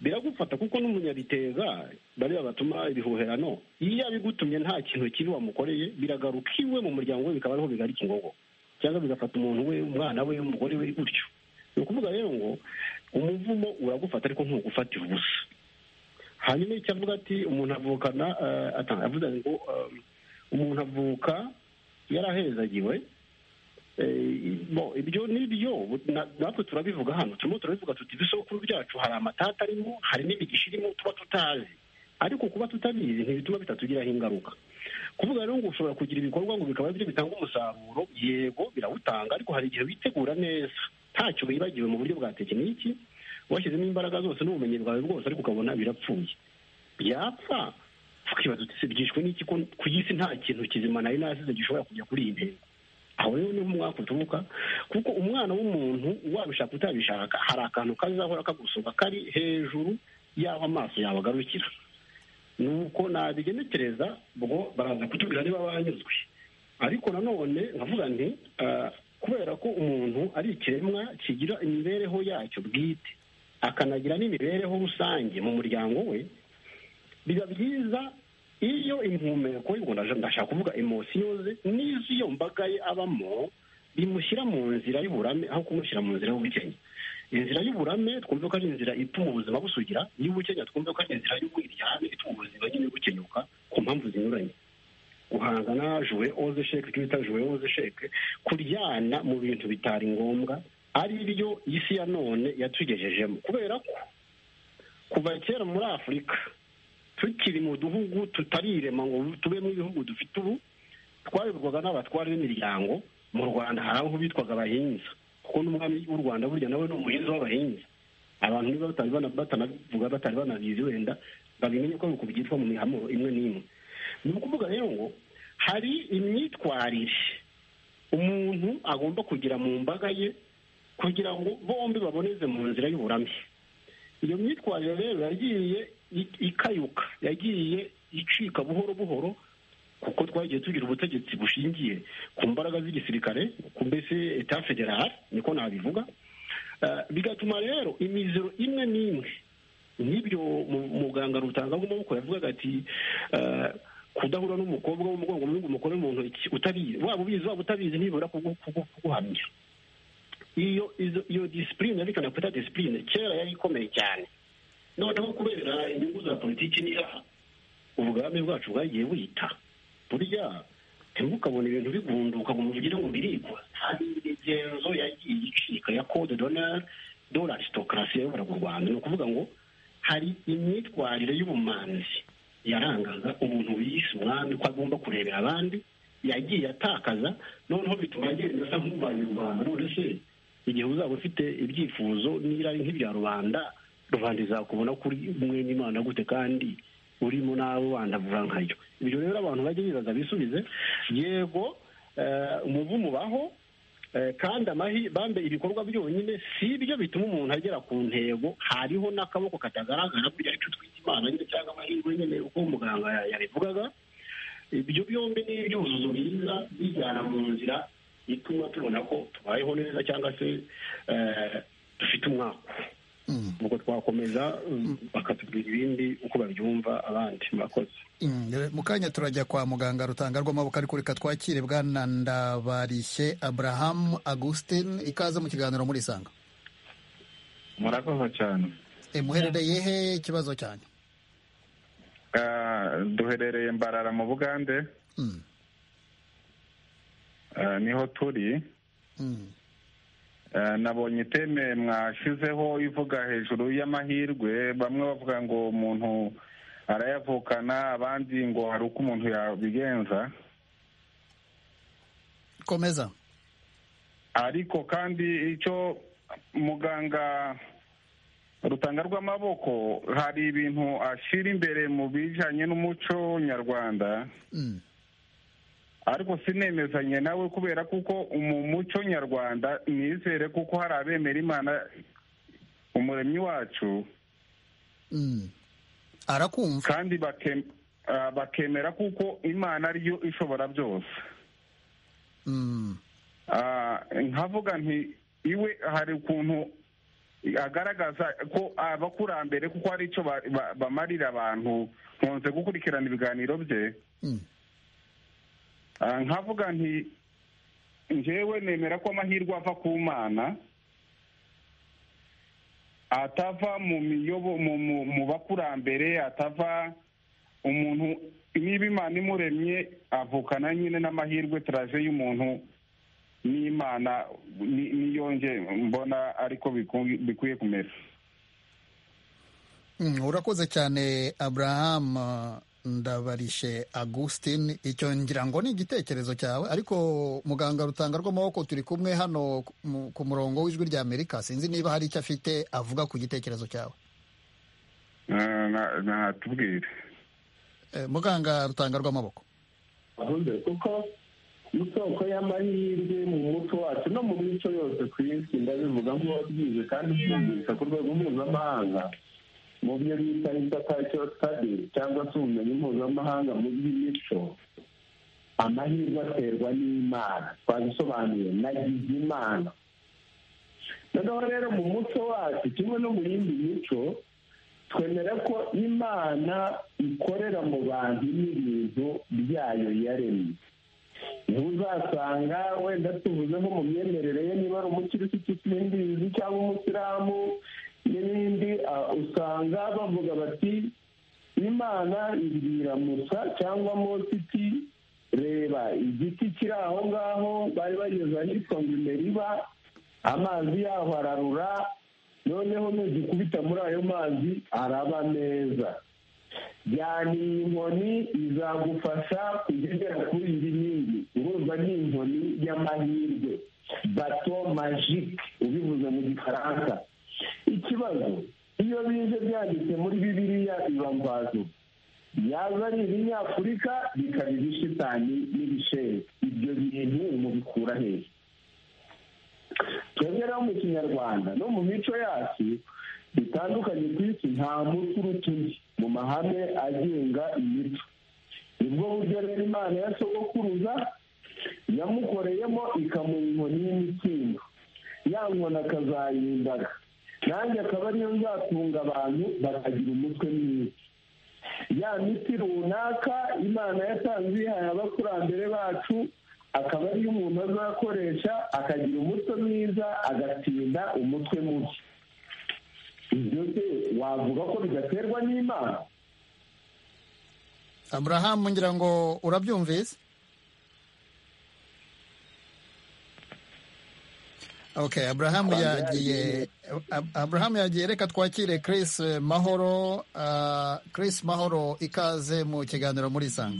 biragufata kuko n'umunyabitega bariya batuma ibihuherano iyo abigutumye nta kintu kibi wamukoreye biragaruka iwe mu muryango we bikaba ariho bigarika ingogo cyangwa bigafata umuntu we umwana we umugore we gutyo ni ukuvuga rero ngo umuvumo uragufata ariko ntugufatira ubusa hanyuma icyo avuga ati umuntu avukana avuga ngo umuntu avuka yarahezagiwe ibyo ni byo natwe turabivuga hano turimo turabivuga tuti ibisokuru byacu hari amatata arimo hari n'imigisha irimo tuba tutazi ariko kuba tutabizi ntibituma bitatugiraho ingaruka kuvuga rero ngo ushobora kugira ibikorwa ngo bikaba byo bitanga umusaruro yego birawutanga ariko hari igihe witegura neza ntacyo wibagiwe mu buryo bwa tekiniki washyizemo imbaraga zose n'ubumenyi bwawe bwose ariko ukabona birapfuye byapfa tukibaza uti byishwe n'iki ku isi nta kintu kizima nari nasize gishobora kujya kuri iyi ntego aho rero niho umwaka uturuka kuko umwana w'umuntu wabishaka utabishaka hari akantu kazahora kagusuka kari hejuru y'aho amaso yawe agarukira nuko nabigenekereza ubwo baraza kutubwira niba banyuzwe ariko nanone nkavuga nti kubera ko umuntu ari ikiremwa kigira imibereho yacyo bwite akanagira n'imibereho rusange mu muryango we biba byiza iyo impumeko ngo ndashaka kuvuga emosiyo ze n'izo mbaga ye abamo bimushyira mu nzira y'uburame aho kumushyira mu nzira y'ubukenya inzira y'uburame twumve ko ari inzira ituma ubuzima busugira y'ubukenya twumve ko ari inzira y'ubwiryane ituma ubuzima nyine bukenyuka ku mpamvu zinyuranye guhangana juwe oze sheke icyo bita juwe oze sheke kuryana mu bintu bitari ngombwa ari byo isi ya none yatugejejemo kubera ko kuva kera muri afurika tukiri mu duhugu tutarirema ngo tubemo ibihugu dufite ubu twayoborwaga n'abatware b'imiryango mu rwanda hari aho bitwaga abahinza kuko n'umwami w'u rwanda burya nawe ni umuhinzi w'abahinzi abantu niba batanabivuga batari banabizi wenda babimenye ko ariko byitwa mu mihamuro imwe n'imwe ni ukuvuga rero ngo hari imyitwarire umuntu agomba kugira mu mbaga ye kugira ngo bombi baboneze mu nzira y'uburamye iyo myitwarire rero yagiye ikayuka yagiye icika buhoro buhoro kuko twagiye tugira ubutegetsi bushingiye ku mbaraga z'igisirikare ku mbese eta federale niko nabivuga bigatuma rero imiziro imwe n'imwe nk'ibyo muganga rutanga nk'amaboko yavugaga ati kudahura n'umukobwa w'umugongo mu umugore mu ntoki utabizi waba ubizi waba utabizi ntibura kuguhamya iyo iyo disipurine yerekana kwita disipurine kera yari ikomeye cyane noneho kubera inyungu za politiki n'iraha ubwami bwacu bwagiye buhita burya ntimukabone ibintu bigunduka ngo mugire ngo birigwa hari imigenzo yagiye icika ya kode donari dore arisitokarasi yayoboraga u rwanda ni ukuvuga ngo hari imyitwarire y'ubumanzi yarangaga umuntu wiyise umwami ko agomba kurebera abandi yagiye atakaza noneho bituma agenda asa nk'ubaye u rwanda none se igihe uzaba ufite ibyifuzo n'irari nk'ibya rubanda rubanda izakubona kuri mwene imana gute kandi urimo nawe wandavura nka yo ibyo rero abantu bajya bibaza bisubize yego umuvumo ubaho kandi bambe ibikorwa byonyine si byo bituma umuntu agera ku ntego hariho n'akaboko katagaragara burya ariko twita imana cyangwa amahirwe nyine uko muganga yabivugaga ibyo byombi ni ibyuzuzo byiza bijyana mu nzira ituma tubona ko tubayeho neza cyangwa se dufite umwaka ubwo twakomeza bakatubwira ibindi uko babyumva abandi murakoze mu kanya turajya kwa muganga rutanga rw'amaboko ariko reka twakire bwana ndabarishye aburahamu agustin ikaze mu kiganiro muri isanga murakoze cyane muherereye he ikibazo cyanyu duherereye mbarara mu bugande niho turi nabonye iteme mwashyizeho ivuga hejuru y'amahirwe bamwe bavuga ngo umuntu arayavukana abandi ngo hari uko umuntu yabigenza komeza ariko kandi icyo muganga rutanga rw'amaboko hari ibintu ashyira imbere mu bijyanye n'umuco nyarwanda ariko sinemezanye nawe kubera kuko mu muco nyarwanda nizere kuko hari abemera imana umuremyi wacu arakumva kandi bakemera kuko imana ariyo ishobora byose nkavuga nti iwe hari ukuntu agaragaza ko abakurambere kuko hari icyo bamarira abantu nkunze gukurikirana ibiganiro bye nkavuga nti ngewe nemera ko amahirwe ava ku mana atava mu miyobo mu bakurambere atava umuntu niba imana imuremye avukana nyine n'amahirwe turaje y'umuntu n'imana niyonge mbona ariko bikwiye kumera urakoze cyane abraham ndabarishe Agustin icyo ngira ngo ni igitekerezo cyawe ariko muganga rutanga rw'amaboko turi kumwe hano ku murongo w'ijwi rya amerika sinzi niba hari icyo afite avuga ku gitekerezo cyawe natubwire muganga rutanga rw'amaboko kuko isoko y'amahirwe mu muco wacu no mu mico yose ku isi ndabivuga nk'uwabyize kandi ubyumvise ku rwego mpuzamahanga mu byo bita indatayico sitade cyangwa se ubumenyi mpuzamahanga mu by'imico amahirwe aterwa n'imana twabisobanuye nagize imana noneho rero mu muco wacu kimwe no mu yindi mico twemera ko imana ikorera mu bantu n'ibintu byayo yaremye ntuzasanga wenda tuvuze nko mu myemerere ye niba ari umukirisitu simbizi cyangwa umusilamu n'ibindi usanga bavuga bati imana ibwira musa cyangwa mose iti reba igiti kiri aho ngaho bari bageze ahitwa ngo imeriba amazi yaho ararura noneho nugikubita muri ayo mazi araba neza byana iyi nkoni izagufasha kugera kuri iyi nkingi urumva ni inkoni y'amahirwe bato majike ubivuze mu gifaransa ikibazo iyo bize byanditse muri bibiriya biba mvazo yaza ari ibinyafurika bikaba ibishitani n'ibisheri ibyo bintu mubikura hehe twebwe rero mu kinyarwanda no mu mico yacu bitandukanye ku isi nta muti uruta undi mu mahame agenga imico nibwo buryo rero imana ya sogokuruza yamukoreyemo ikamuha inkoni y'imikindo ya nkoni akazayindaga nanjye akaba ariyo nzatunga abantu bakagira umutwe mwiza ya miti runaka imana yatanze iyihaye abakurambere bacu akaba ariyo umuntu azakoresha akagira umutwe mwiza agatsinda umutwe mubi ibyo se wavuga ko bidaterwa n'imana aburahamu ngira ngo urabyumvise ok aburahamu yagiye aburahamu yagiye reka twakire Chris mahoro Chris mahoro ikaze mu kiganiro muri isanga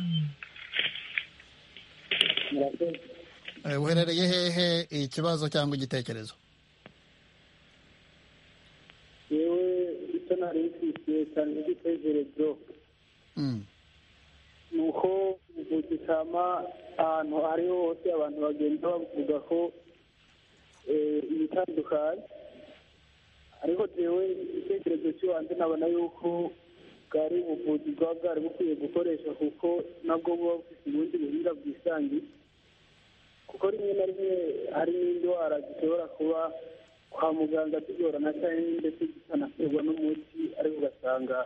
uherereye hehe ikibazo cyangwa igitekerezo yewe icyo nari nari cyane igitekerezo ni uko mu gitama ahantu ariho hose abantu bagenda bavuga ko eh, ibitandukanye ariko jewe igitekerezo cy'ibanze nabona yuko bwari ubuvuzi bwaba bwari bukwiye gukoresha kuko nabwo buba bufite ubundi buhinga bwisangiye kuko rimwe na rimwe hari n'indwara zishobora kuba kwa muganga tugorana cyane ndetse zikanaterwa n'umuti ariko ugasanga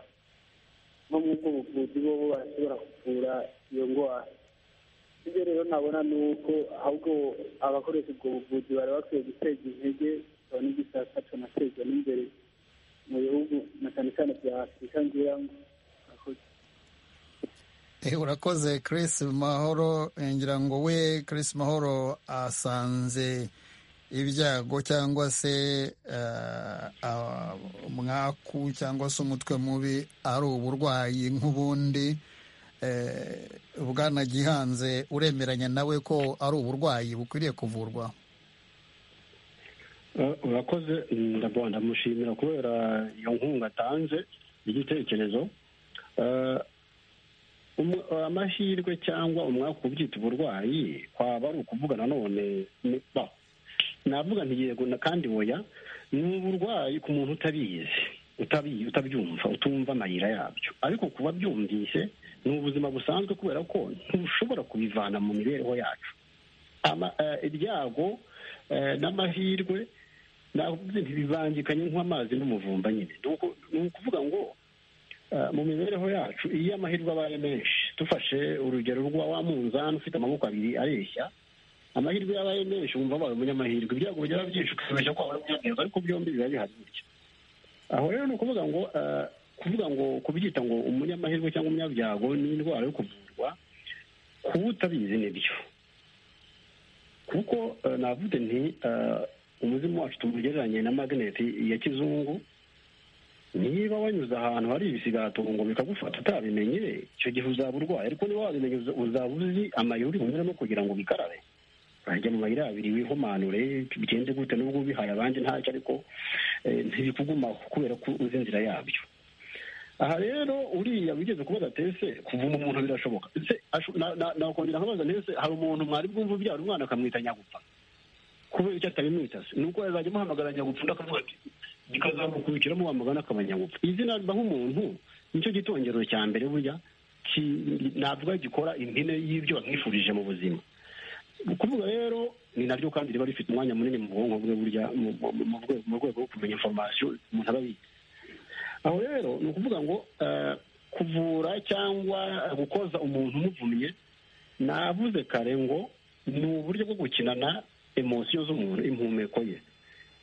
nko mu bwo buvuzi bo bo bashobora kuvura iyo ndwara ibyo rero nabona ni uko ahubwo abakoresha ubwo buvuzi bari bakwiye guteza intege bikaba n'igisakacu natezwa n'imbere mu bihugu na cyane cyane bya afurika ngira ngo Eh, urakoze Chris Mahoro Eh, ngira ngo we Chris Mahoro asanze ibyago cyangwa se eh, ah, umwaku cyangwa se umutwe mubi ari uburwayi nk'ubundi Eh, Bwana Gihanze uremeranya nawe ko ari uburwayi bukwiriye kuvurwa Eh, urakoze ndabona ndamushimira kubera iyo nkunga atanze igitekerezo Eh, umu- amahirwe cyangwa umwaka ubyita uburwayi kwaba ari ukuvuga nanone ni- ba, navuga nti yego na kandi oya ni uburwayi ku muntu utabizi utabi- utabyumva utumva amayira yabyo ariko kuba byumvise ni ubuzima busanzwe kubera ko ntushobora kubivana mu mibereho yacu Ama- eh, ibyago eh, n'amahirwe navuze nti bibangikanye nk'amazi n'umuvumba nyine Ni uku- ni ukuvuga ngo eh, mu mibereho yacu iyo amahirwe abaye menshi dufashe urugero rwa wa munzani ufite amaboko abiri areshya amahirwe yabaye menshi wumva abaye umunyamahirwe ibyago bigira byinshi ukibeshya ko wabaye umunyamahirwe ariko byombi biba bihari gutya aho rero ni ukuvuga ngo eh, kuvuga ngo kubyita ngo umunyamahirwe cyangwa umunyabyago ni indwara yo kuvurwa kuba utabizi nibyo kuko eh, navuze nti eh, umuzimu wacu tumugereranye na magneti ya kizungu niba wanyuze ahantu hari ibisigatongo bikagufata utabimenye icyo gihe uzaba urwaye ariko niba wabimenye uza- uzaba uzi amayeri unyuramo kugira ngo bikarabe urajya mu mayira abiri wihumanure bigenze gute nubwo ubihaye abandi ntacyo ariko eh, ntibikugumaho kubera ko uzi inzira yabyo aha rero uriya wigeze kubaza ati ese kuvuma umuntu birashoboka ese asho- na- na- nakongera nkabaza nti ese hari umuntu mwari bwumva ubyara umwana akamwita nyagupfa kubera icyo atabimwita se nuko yazajya amuhamagara nyagupfa undi akavuga ati gikazamukurikiramo wamugana akaba nyagupfa izina riba nk'umuntu nicyo gitongero cya mbere burya ki- navuga gikora impine y'ibyo wamwifurije mu buzima ukuvuga rero ni naryo kandi riba rifite umwanya munini mu bwonko bwe burya mu- mu- mu rwe- mu rwego rwo kumenya information umuntu aba abizi aho rero ni ukuvuga ngo eh, kuvura cyangwa gukoza umuntu umuvumye navuze kare ngo ni uburyo bwo gukinana emosiyo z'umuntu impumeko ye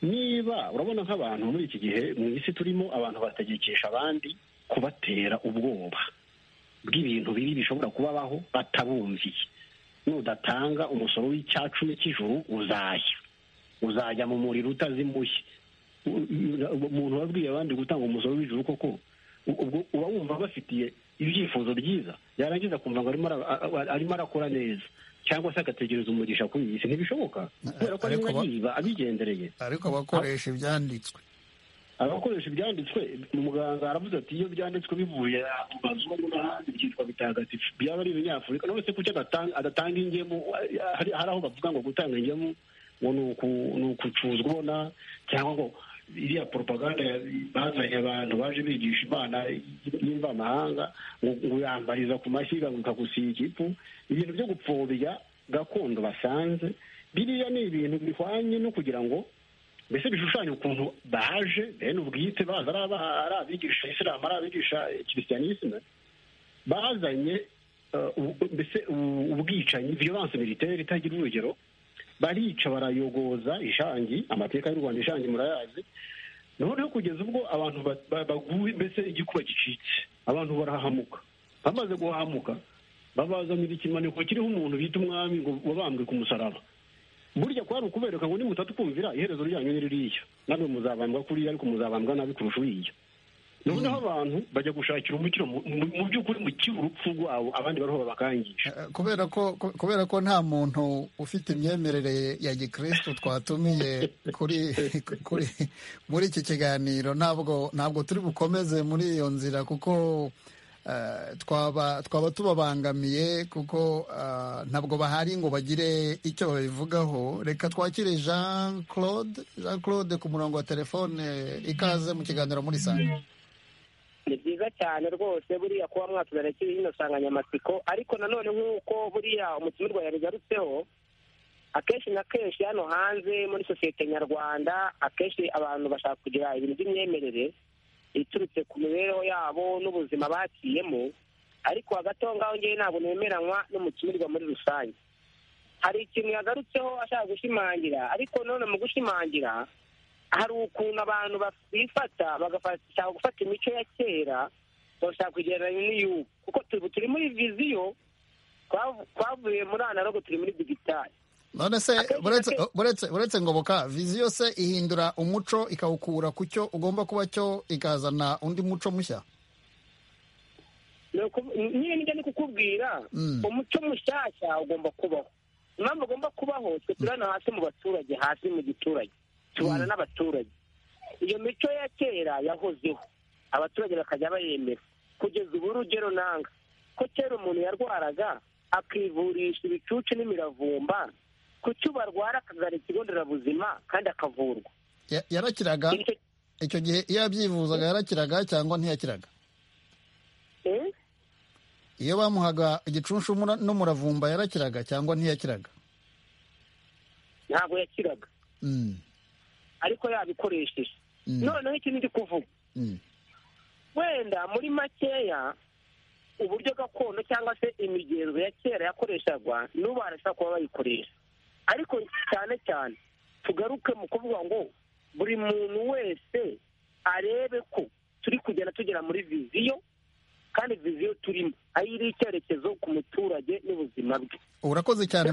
niba urabona nk'abantu muri iki gihe mu isi turimo abantu bategekesha abandi kubatera ubwoba bw'ibintu bibi bishobora kubabaho batabumviye nudatanga umusoro w'icyacumi cy'ijuru uzajya uzajya mu muriro utazimuye U- u- umuntu wabwiye abandi gutanga umusoro w'ijuru koko u- ubwo uba wumva abafitiye ibyifuzo byiza yarangiza akumva ngo arimo ara- a- a- arimo arakora neza cyangwa se agategereza umugisha kuri iyi si ntibishoboka kubera ko ariko arimo ba- yiba abigendereye ariko abakoresha ibyanditswe abakoresha ibyanditswe muganga aravuze ati iyo byanditswe bivuye mu bazungu n'ahandi byitwa bitagatifu byaba ari ibinyafurika none se kuki adatanga- adatanga ingemu hari hari aho bavuga ngo gutanga ingemu ngo ni uku- ni ukucuzwa ubona cyangwa ngo iriya propaganda ya- bazanye abantu baje bigisha imana y'imvamahanga ngo ngo yambariza ku mashyiga ngo ikagusiga igifu ibintu byo gupfobya gakondo basanze biriya ni ibintu bihwanye no kugira ngo mbese bishushanya ukuntu baje bene ubwite baza ari aba- ari abigisha isilamu ari abigisha kirisiyanisime bazanye eh, ubu- mbese ubu- ubwicanyi violence militaire itagira urugero barica barayogoza ishangi amateka y'u rwanda ishangi murayazi noneho kugeza ubwo abantu ba- ba- baguye mbese igikuba gicitse abantu barahamuka bamaze guhamuka babazanira ikimaniko kiriho umuntu bita umwami ngo wabambwe ku musaraba burya kwari ukubereka ngo nimutatukumvira iherezo ryanyu ni ririya namwe muzabambwa kuriya ariko muzabambwa nabi kurusha uriya noneho abantu bajya gushakira umukiro mu mu- mu by'ukuri mukira urupfu rwabo abandi bariho babakangisha kubera ko kubera ko nta muntu ufite imyemerere ya gikristo twatumiye kuri kuri muri iki kiganiro ntabwo ntabwo turi bukomeze muri iyo nzira kuko twaba tubabangamiye kuko ntabwo bahari ngo bagire icyo babivugaho reka twakire jean claude jean claude ku murongo wa telefone ikaze mu kiganiro muri sanga ni byiza cyane rwose buriya kuba mwatuzanira kiri ino nsanganyamatsiko ariko nanone nk'uko buriya umutumirwa yabigarutseho akenshi na kenshi hano hanze muri sosiyete nyarwanda akenshi abantu bashaka kugira ibintu by'imyemerere iturutse ku mibereho yabo n'ubuzima baciyemo ariko hagati aho ngaho ngewe ntabwo nemeranywa n'umutumirwa muri rusange hari ikintu yagarutseho ashaka gushimangira ariko none mu gushimangira hari ukuntu abantu bifata bagashaka gufata imico ya kera bagashaka kugereranya n'iy'ubu kuko turi muri viziyo twavuye muri analogo turi muri digitali none se buretse ngoboka viziyo se ihindura umuco ikawukura ku cyo ugomba kuba cyo ikazana undi muco mushya niyo nijya ni kukubwira umuco mushyashya ugomba kubaho impamvu ugomba kubaho twe turana hasi mu baturage hasi mu giturage tubana n'abaturage iyo mico ya kera yahozeho abaturage bakajya bayemera kugeza ubu urugero nanga ko kera umuntu yarwaraga akivurisha ibicucu n'imiravumba ku cyo barwara akazana ikigo nderabuzima kandi akavurwa yarakiraga icyo gihe iyo yabyivuzaga yarakiraga cyangwa ntiyakiraga iyo bamuhaga igicunshu n'umuravumba yarakiraga cyangwa ntiyakiraga ntabwo yakiraga ariko yabikoresheje noneho iki ndi kuvuga wenda muri makeya uburyo gakondo cyangwa se imigenzo ya kera yakoreshagwa n'ubu barashobora kuba bayikoresha ariko cyane cyane tugaruke mu kuvuga ngo buri muntu wese arebe ko turi kugenda tugera muri viziyo kandi viziyo turimo aho iri icyerekezo ku muturage n'ubuzima bwe urakoze cyane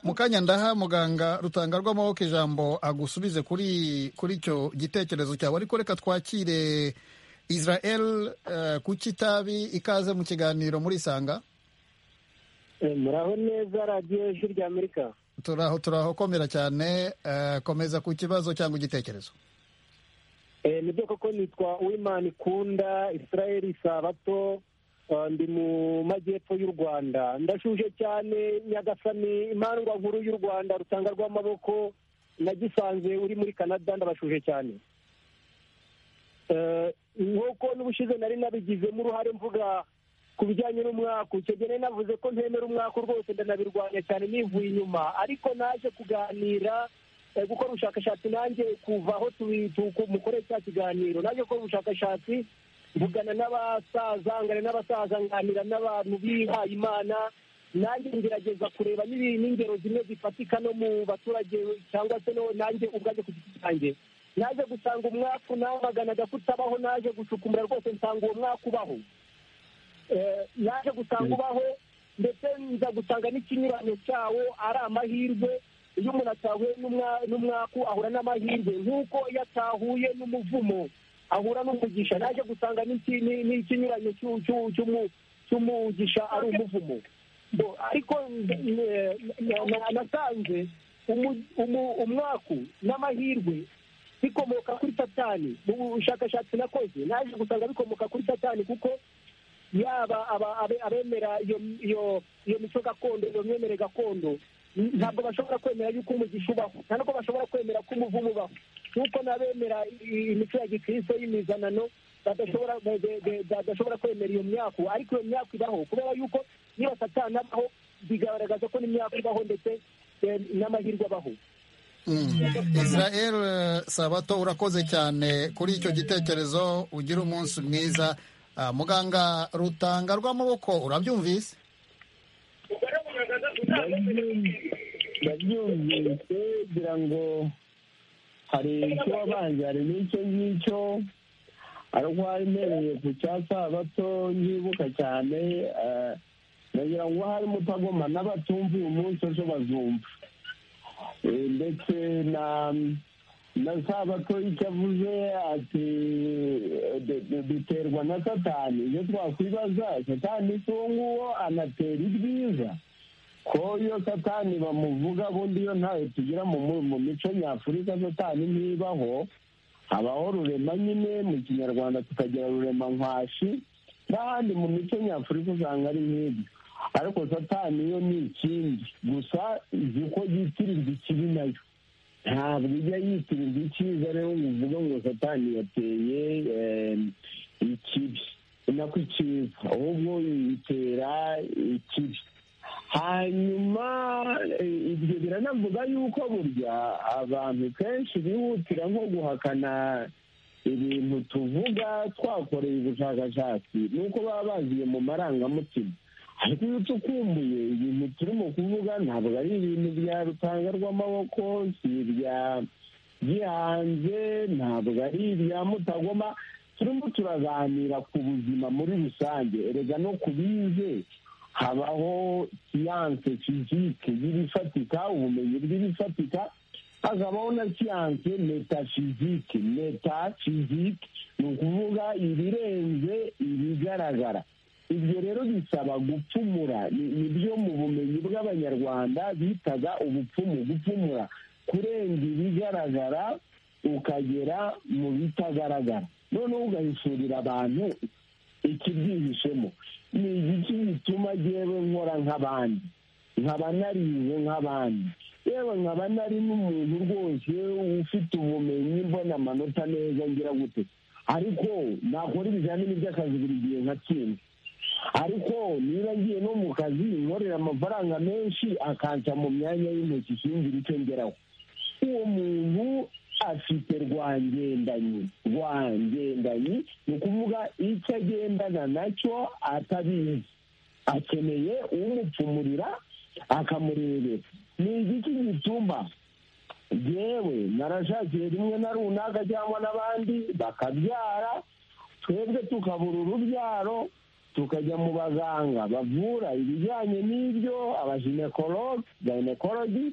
mu kanya ndaha muganga rutanga rw'amaboko ijambo agusubize kuri kuri icyo gitekerezo cyawe ariko reka twakire israel ku kitabi ikaze mu kiganiro muri isanga muraho neza radiyo ijwi rya amerika turaho turaho komera cyane komeza ku kibazo cyangwa igitekerezo ni byo koko nitwa wimani ikunda israel isabato ndi mu majyepfo y'u rwanda ndashuje cyane nyagasani imandwa nkuru y'u rwanda rutanga rw'amaboko nagisanze uri muri canada ndabashuje cyane nk'uko n'ubushize nari nabigizemo uruhare mvuga ku bijyanye n'umwaka icyo navuze ko ntemera umwaka rwose ndanabirwanya cyane nivuye inyuma ariko naje kuganira gukora ubushakashatsi nanjye kuva aho mukorera cya kiganiro naje gukora ubushakashatsi mvugana n'abasaza ngana n'abasaza nganira n'abantu bihaye imana nanjye ngerageza kureba n'ingero zimwe zifatika no mu baturage cyangwa se nanjye ubwanjye ku giti cyanjye naje gusanga umwaka unamaganaga kutabaho naje gushukumura rwose nsanga uwo mwaka ubaho naje gusanga ubaho ndetse nza gusanga n'ikinyuranyo cyawo ari amahirwe iyo umuntu atahuye n'umwaku ahura n'amahirwe nk'uko iyo atahuye n'umuvumo ahura n'umugisha naje gusanga n'ikinyuranyo cy'umugisha ari umuvumo ariko nasanze umwaku n'amahirwe bikomoka kuri satani mu bushakashatsi nakoze naje gusanga bikomoka kuri satani kuko yaba abemera iyo mico gakondo iyo myemere gakondo ntabwo bashobora kwemera yuko umugisha ubaho nta nubwo bashobora kwemera ko umuvumo ubaho nk'uko n'abemera imico ya gikristo y'imizanano badashobora kwemera iyo myaka ariko iyo myaka ibaho kubera yuko niba satana abaho bigaragaza ko n'imyaka ibaho ndetse n'amahirwe abaho israel sabato urakoze cyane kuri icyo gitekerezo ugira umunsi mwiza muganga rutanga rw'amaboko urabyumvise ndabyumvise kugira ngo hari icyo wabanje hari n'icyo ngicyo ariko mpereye ku cya sabato nyibuka cyane ndagira ngo harimo utagoma n'abatumva uyu munsi ejo bazumva ndetse na na sabato icyo avuze ati duterwa na satani iyo twakwibaza satani si uwo nguwo anatera ibyiza ko iyo satani bamuvuga bundi iyo ntayo tugira mu mico nyafurika satani ntibaho habaho rurema nyine mu kinyarwanda tukagira rurema nkwashi n'ahandi mu mico nyafurika usanga ari nk'ibyo ariko satani yo ni ikindi gusa izi uko yitirirwa ikibi nayo ntabwo ijya yitirirwa icyiza rero ngo uvuge ngo satani yateye eh, ikibi nako icyiza ahubwo itera ikibi hanyuma eh, ibyo biranavuga yuko burya abantu kenshi bihutira nko guhakana ibintu tuvuga twakoreye ubushakashatsi ni uko baba bagiye mu marangamutima ariko iyo tukumbuye ibintu turimo kuvuga ntabwo ari ibintu bya rutanga rw'amaboko si ibya gihanze ntabwo ari ibya mutagoma turimo turaganira ku buzima muri rusange erega no ku bize habaho siyanse fizike y'ibifatika ubumenyi bw'ibifatika hakabaho na siyanse metafizike metafizike ni ukuvuga ibirenze ibigaragara ibyo rero bisaba gupfumura ni byo mu bumenyi bw'abanyarwanda bitaga ubupfumu gupfumura kurenga ibigaragara ukagera mu bitagaragara noneho ugahishurira abantu ikibyihishemo ni igiki gituma yewe nkora nk'abandi nkaba narize nk'abandi yewe nkaba nari n'umuntu rwose ufite ubumenyi mbona amanota neza ngira gute ariko nakora ibizamini by'akazi buri gihe nkatsinda ariko niba ngiye no mu kazi nkorera amafaranga menshi akanca mu myanya y'intoki singira icyo ngeraho uwo muntu afite rwangendanyi rwangendanyi ni ukuvuga icyo agendana nacyo atabizi akeneye umupfumurira akamurebera ni igiki gituma yewe narashakiye rimwe na runaka cyangwa n'abandi bakabyara twebwe tukabura urubyaro tukajya mu baganga bavura ibijyanye n'ibyo abaginekologe gayinekorodi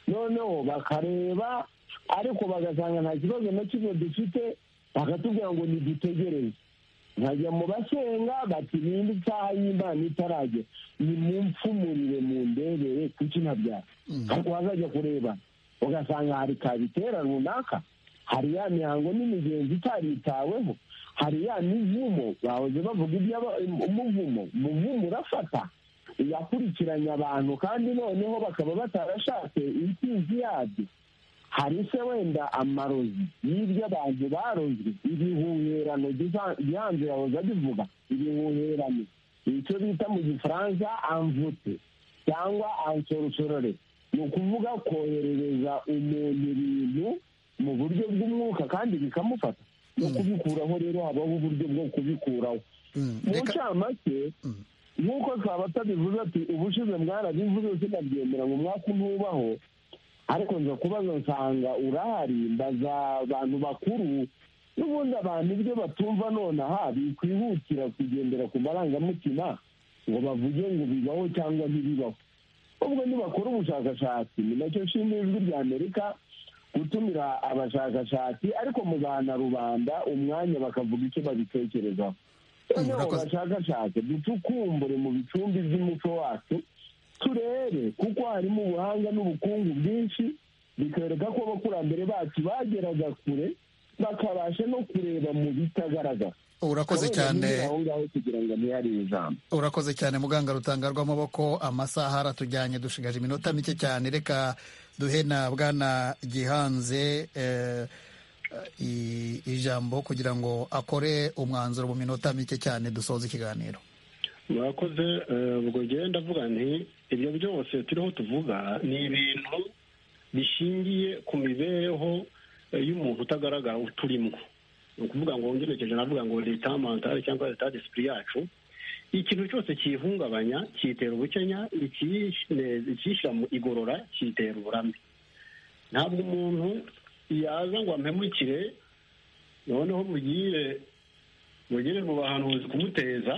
noneho bakareba ariko bagasanga nta kibazo na kimwe dufite bakatubwira ngo ntidutegereze nkajya mu basenga bati ninde isaha y'imana itaragera ni mu mfumurire mu ndebere kuki ntabyara ariko wazajya kureba ugasanga hari kabitera runaka hari ya mihango n'imigenzi itaritaweho hari ya mivumo bahoze bavuga iby'umuvumo umuvumo urafata yakurikiranye abantu kandi noneho bakaba batarashatse intsinzi yabyo hari se wenda amarozi y'ibyo abantu barozwe ibihuherano gihanze yahoze abivuga ibihuherano icyo bita mu gifaransa amvute cyangwa ansorsorore ni ukuvuga koherereza umuntu ibintu mu buryo bw'umwuka kandi bikamufata no kubikuraho rero habaho uburyo bwo kubikuraho mu ncamake nk'uko twaba tabivuze ati ubushize mwarabivuze sinabyemera ngo mwaka ntubaho ariko nza kubaza nsanga urahari mbaza abantu bakuru n'ubundi abantu ibyo batumva nonaha bikwihutira kugendera ku marangamutima ngo bavuge ngo bibaho cyangwa ntibibaho ubwo nibakora ubushakashatsi ni nacyo nshimira ijwi rya amerika gutumira abashakashatsi ariko muzana rubanda umwanya bakavuga icyo babitekerezaho noneho bashakashatse ducukumbure mu bicumbi by'umuco wacu turebe kuko harimo ubuhanga n'ubukungu bwinshi bikwereka ko abakurambere bacu bageraga kure bakabasha no kureba mu bitagaragara urakoze cyane urakoze cyane muganga rutanga rw'amaboko amasaha aratujyanye dushigaje iminota mike cyane reka duhe na bwana gihanze ijambo kugira ngo akore umwanzuro mu minota mike cyane dusoza ikiganiro murakoze ubwo ngende ndavuga nti ibyo byose turiho tuvuga ni ibintu bishingiye ku mibereho y'umuntu utagaragara uturimo ni ukuvuga ngo ngerekeje navuga ngo leta mantare cyangwa leta disipuri yacu ikintu cyose kiyihungabanya kiyitera ubukenya ikiyishyira mu igorora kiyitera uburame ntabwo umuntu yaza ngo ampemukire noneho mugire mugire ngo bahanuzi kumuteza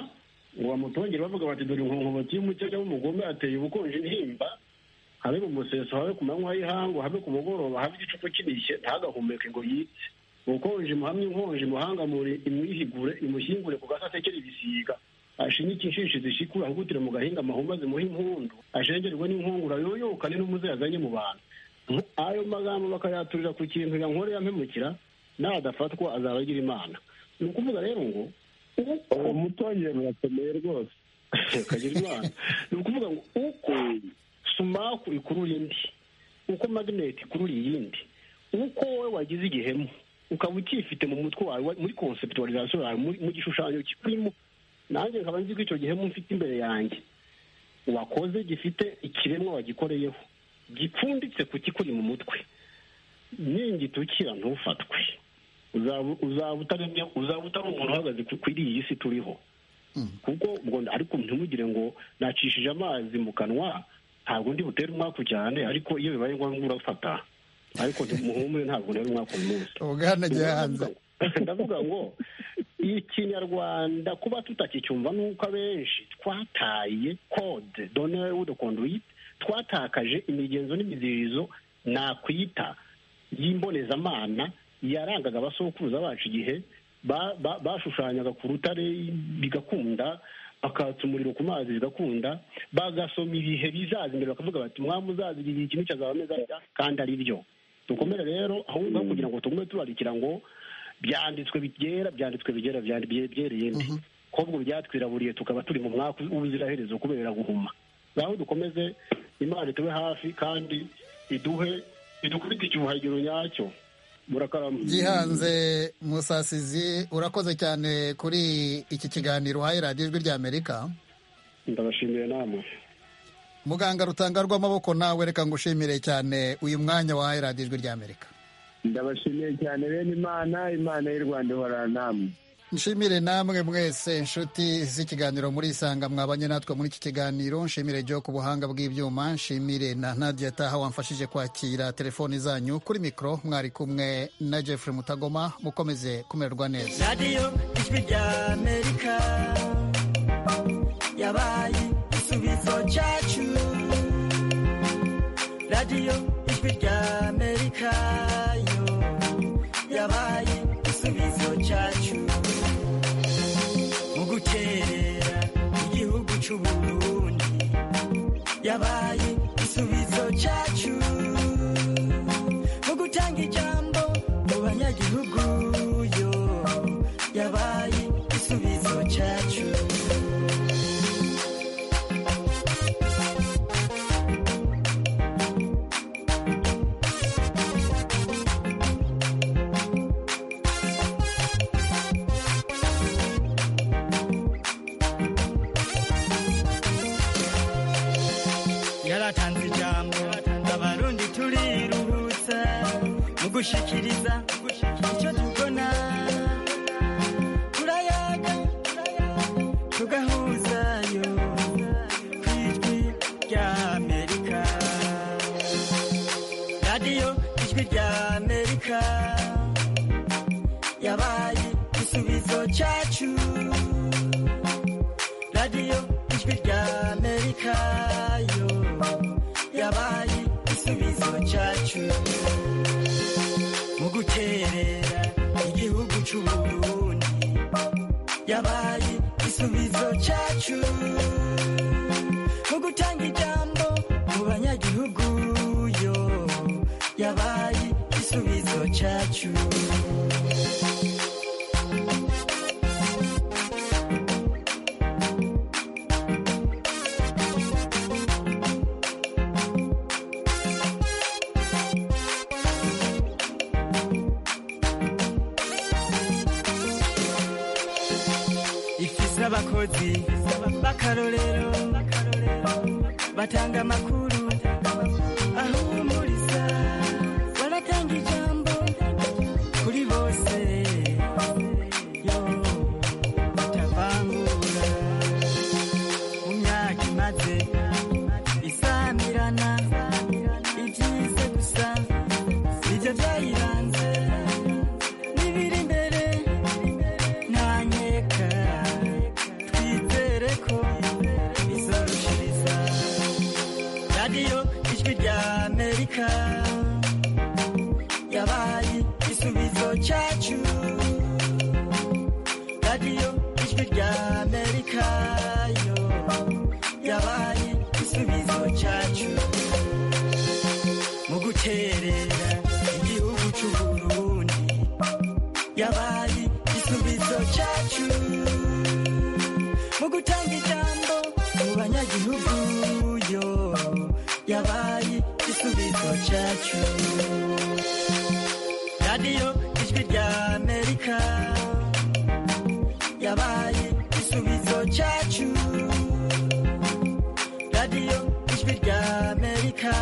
ngo bamutongere bavuga bati dore inkonkoboti y'umukenya w'umugome ateye ubukonje intimba habe mu museso habe ku manywa y'ihangu habe ku mugoroba habe igicuku kinishye ntagahumeke ngo yitse ubukonje muhamye inkonje muhangamure imwihigure imushyingure ku gasasekere ibisiga ashinyike inshishi zishikura ahugutire mu gahinga amahumba zimuha impundu ashengerwe n'inkungura yoyokane n'umuze yazanye mu bantu ayo magambo bakayaturira ku kintu yankoreye ampemukira nadafatwa azaba agira imana ni ukuvuga rero ngo uwo mutongera urakomeye rwose kagira imana ni ukuvuga ngo uko sumaku ikurura indi uko magneti ikurura iyindi uko wowe wagize igihemu ukaba ukifite mu mutwe wawe muri conceptualization yawe muri- mu gishushanyo kikurimo nanjye nkaba nzi ko icyo gihemu mfite imbere yanjye wakoze gifite ikiremwa wagikoreyeho gipfunditse ku kikuri mu mutwe ningitukira ntufatwe uzaba uzaba utaremye- uzaba utari umuntu uhagaze ku- kuri iyi si turiho kuko ubwo ariko ntimugire ngo nacishije amazi mu kanwa ntabwo ndi butere umwaku cyane ariko iyo bibaye ngombwa urafata ariko muhumure ntabwo ntera umwaku uyu munsi ubwana gihanze ndavuga ngo ikinyarwanda kuba tutakicyumva ni uko abenshi twataye kode donere wudu conduite twatakaje imigenzo n'imiziririzo nakwita y'imbonezamana yarangaga abasokuruza bacu igihe ba- ba- bashushanyaga ku rutare bigakunda bakatsa umuriro ku mazi bigakunda bagasoma ibihe bizaza imbere bakavuga bati mwamuzaziriye ikintu cyazaba meza atya", kandi ari byo dukomere rero ahubwo aho kugira ngo tugume turarikira ngo byanditswe byera byanditswe bigera byandi- bye- byereye indi kobwa byatwiraburiye tukaba turi mu mwaka w'ubuziraherezo kubera guhuma ngaho dukomeze imana itube hafi kandi iduhe idukubite icyuhagiro nyacyo murakarama gihanze musasizi urakoze cyane kuri iki kiganiro uhaye radiyo ijwi ry'amerika ndabashimiye namwe muganga rutanga rw'amaboko nawe reka ngushimire cyane uyu mwanya wahaye radiyo ijwi ry'amerika ndabashimiye cyane bene imana imana y'u rwanda ihorana namwe nshimire namwe mwese inshuti z'ikiganiro muri isanga mwabanye natwe muri iki kiganiro nshimire jyo ku buhanga bw'ibyuma nshimire na nadia taha wamfashije kwakira telefoni zanyu kuri mikoro mwari kumwe na jeffrey mutagoma mukomeze kumererwa neza radiyo ijwi ry'amerika yabaye igisubizo cyacu radiyo ijwi ry'amerika yo yabaye igisubizo cyacu mu gukerera igihugu cy'u Burundi yabaye igisubizo cyacu mu gutanga ijambo mu banyagihugu yo yabaye igisubizo cyacu yaratanze ijambo abarundi turiruhutsa mu gushikiriza icyo tubona turayaga tugahuzayo ku ijwi ry'amerika radiyo ijwi ry'amerika yabaye igisubizo cyacu radiyo ijwi ry'amerika yo yabaye igisubizo cyacu mu guterera igihugu cy'u Burundi yabaye igisubizo cyacu mu gutanga ijambo mu banyagihugu yo yabaye igisubizo cyacu ifise abakozi b'akarorero batanga amakuru ahumuriza baratanga ijambo kuri bose yo batavangura mu myaka imaze isamirana ibyize gusa nibyo byayiranze n'ibiri imbere ntanyeka twizere ko bizarushiriza radiyo ijwi ry'amerika yabaye igisubizo cyacu radiyo ijwi ry'amerika yo yabaye igisubizo cyacu mu guterera igihugu cy'u Burundi yabaye igisubizo cyacu yabaye igisubizo cyacu radiyo ijwi rya amerika yabaye igisubizo cyacu radiyo ijwi rya amerika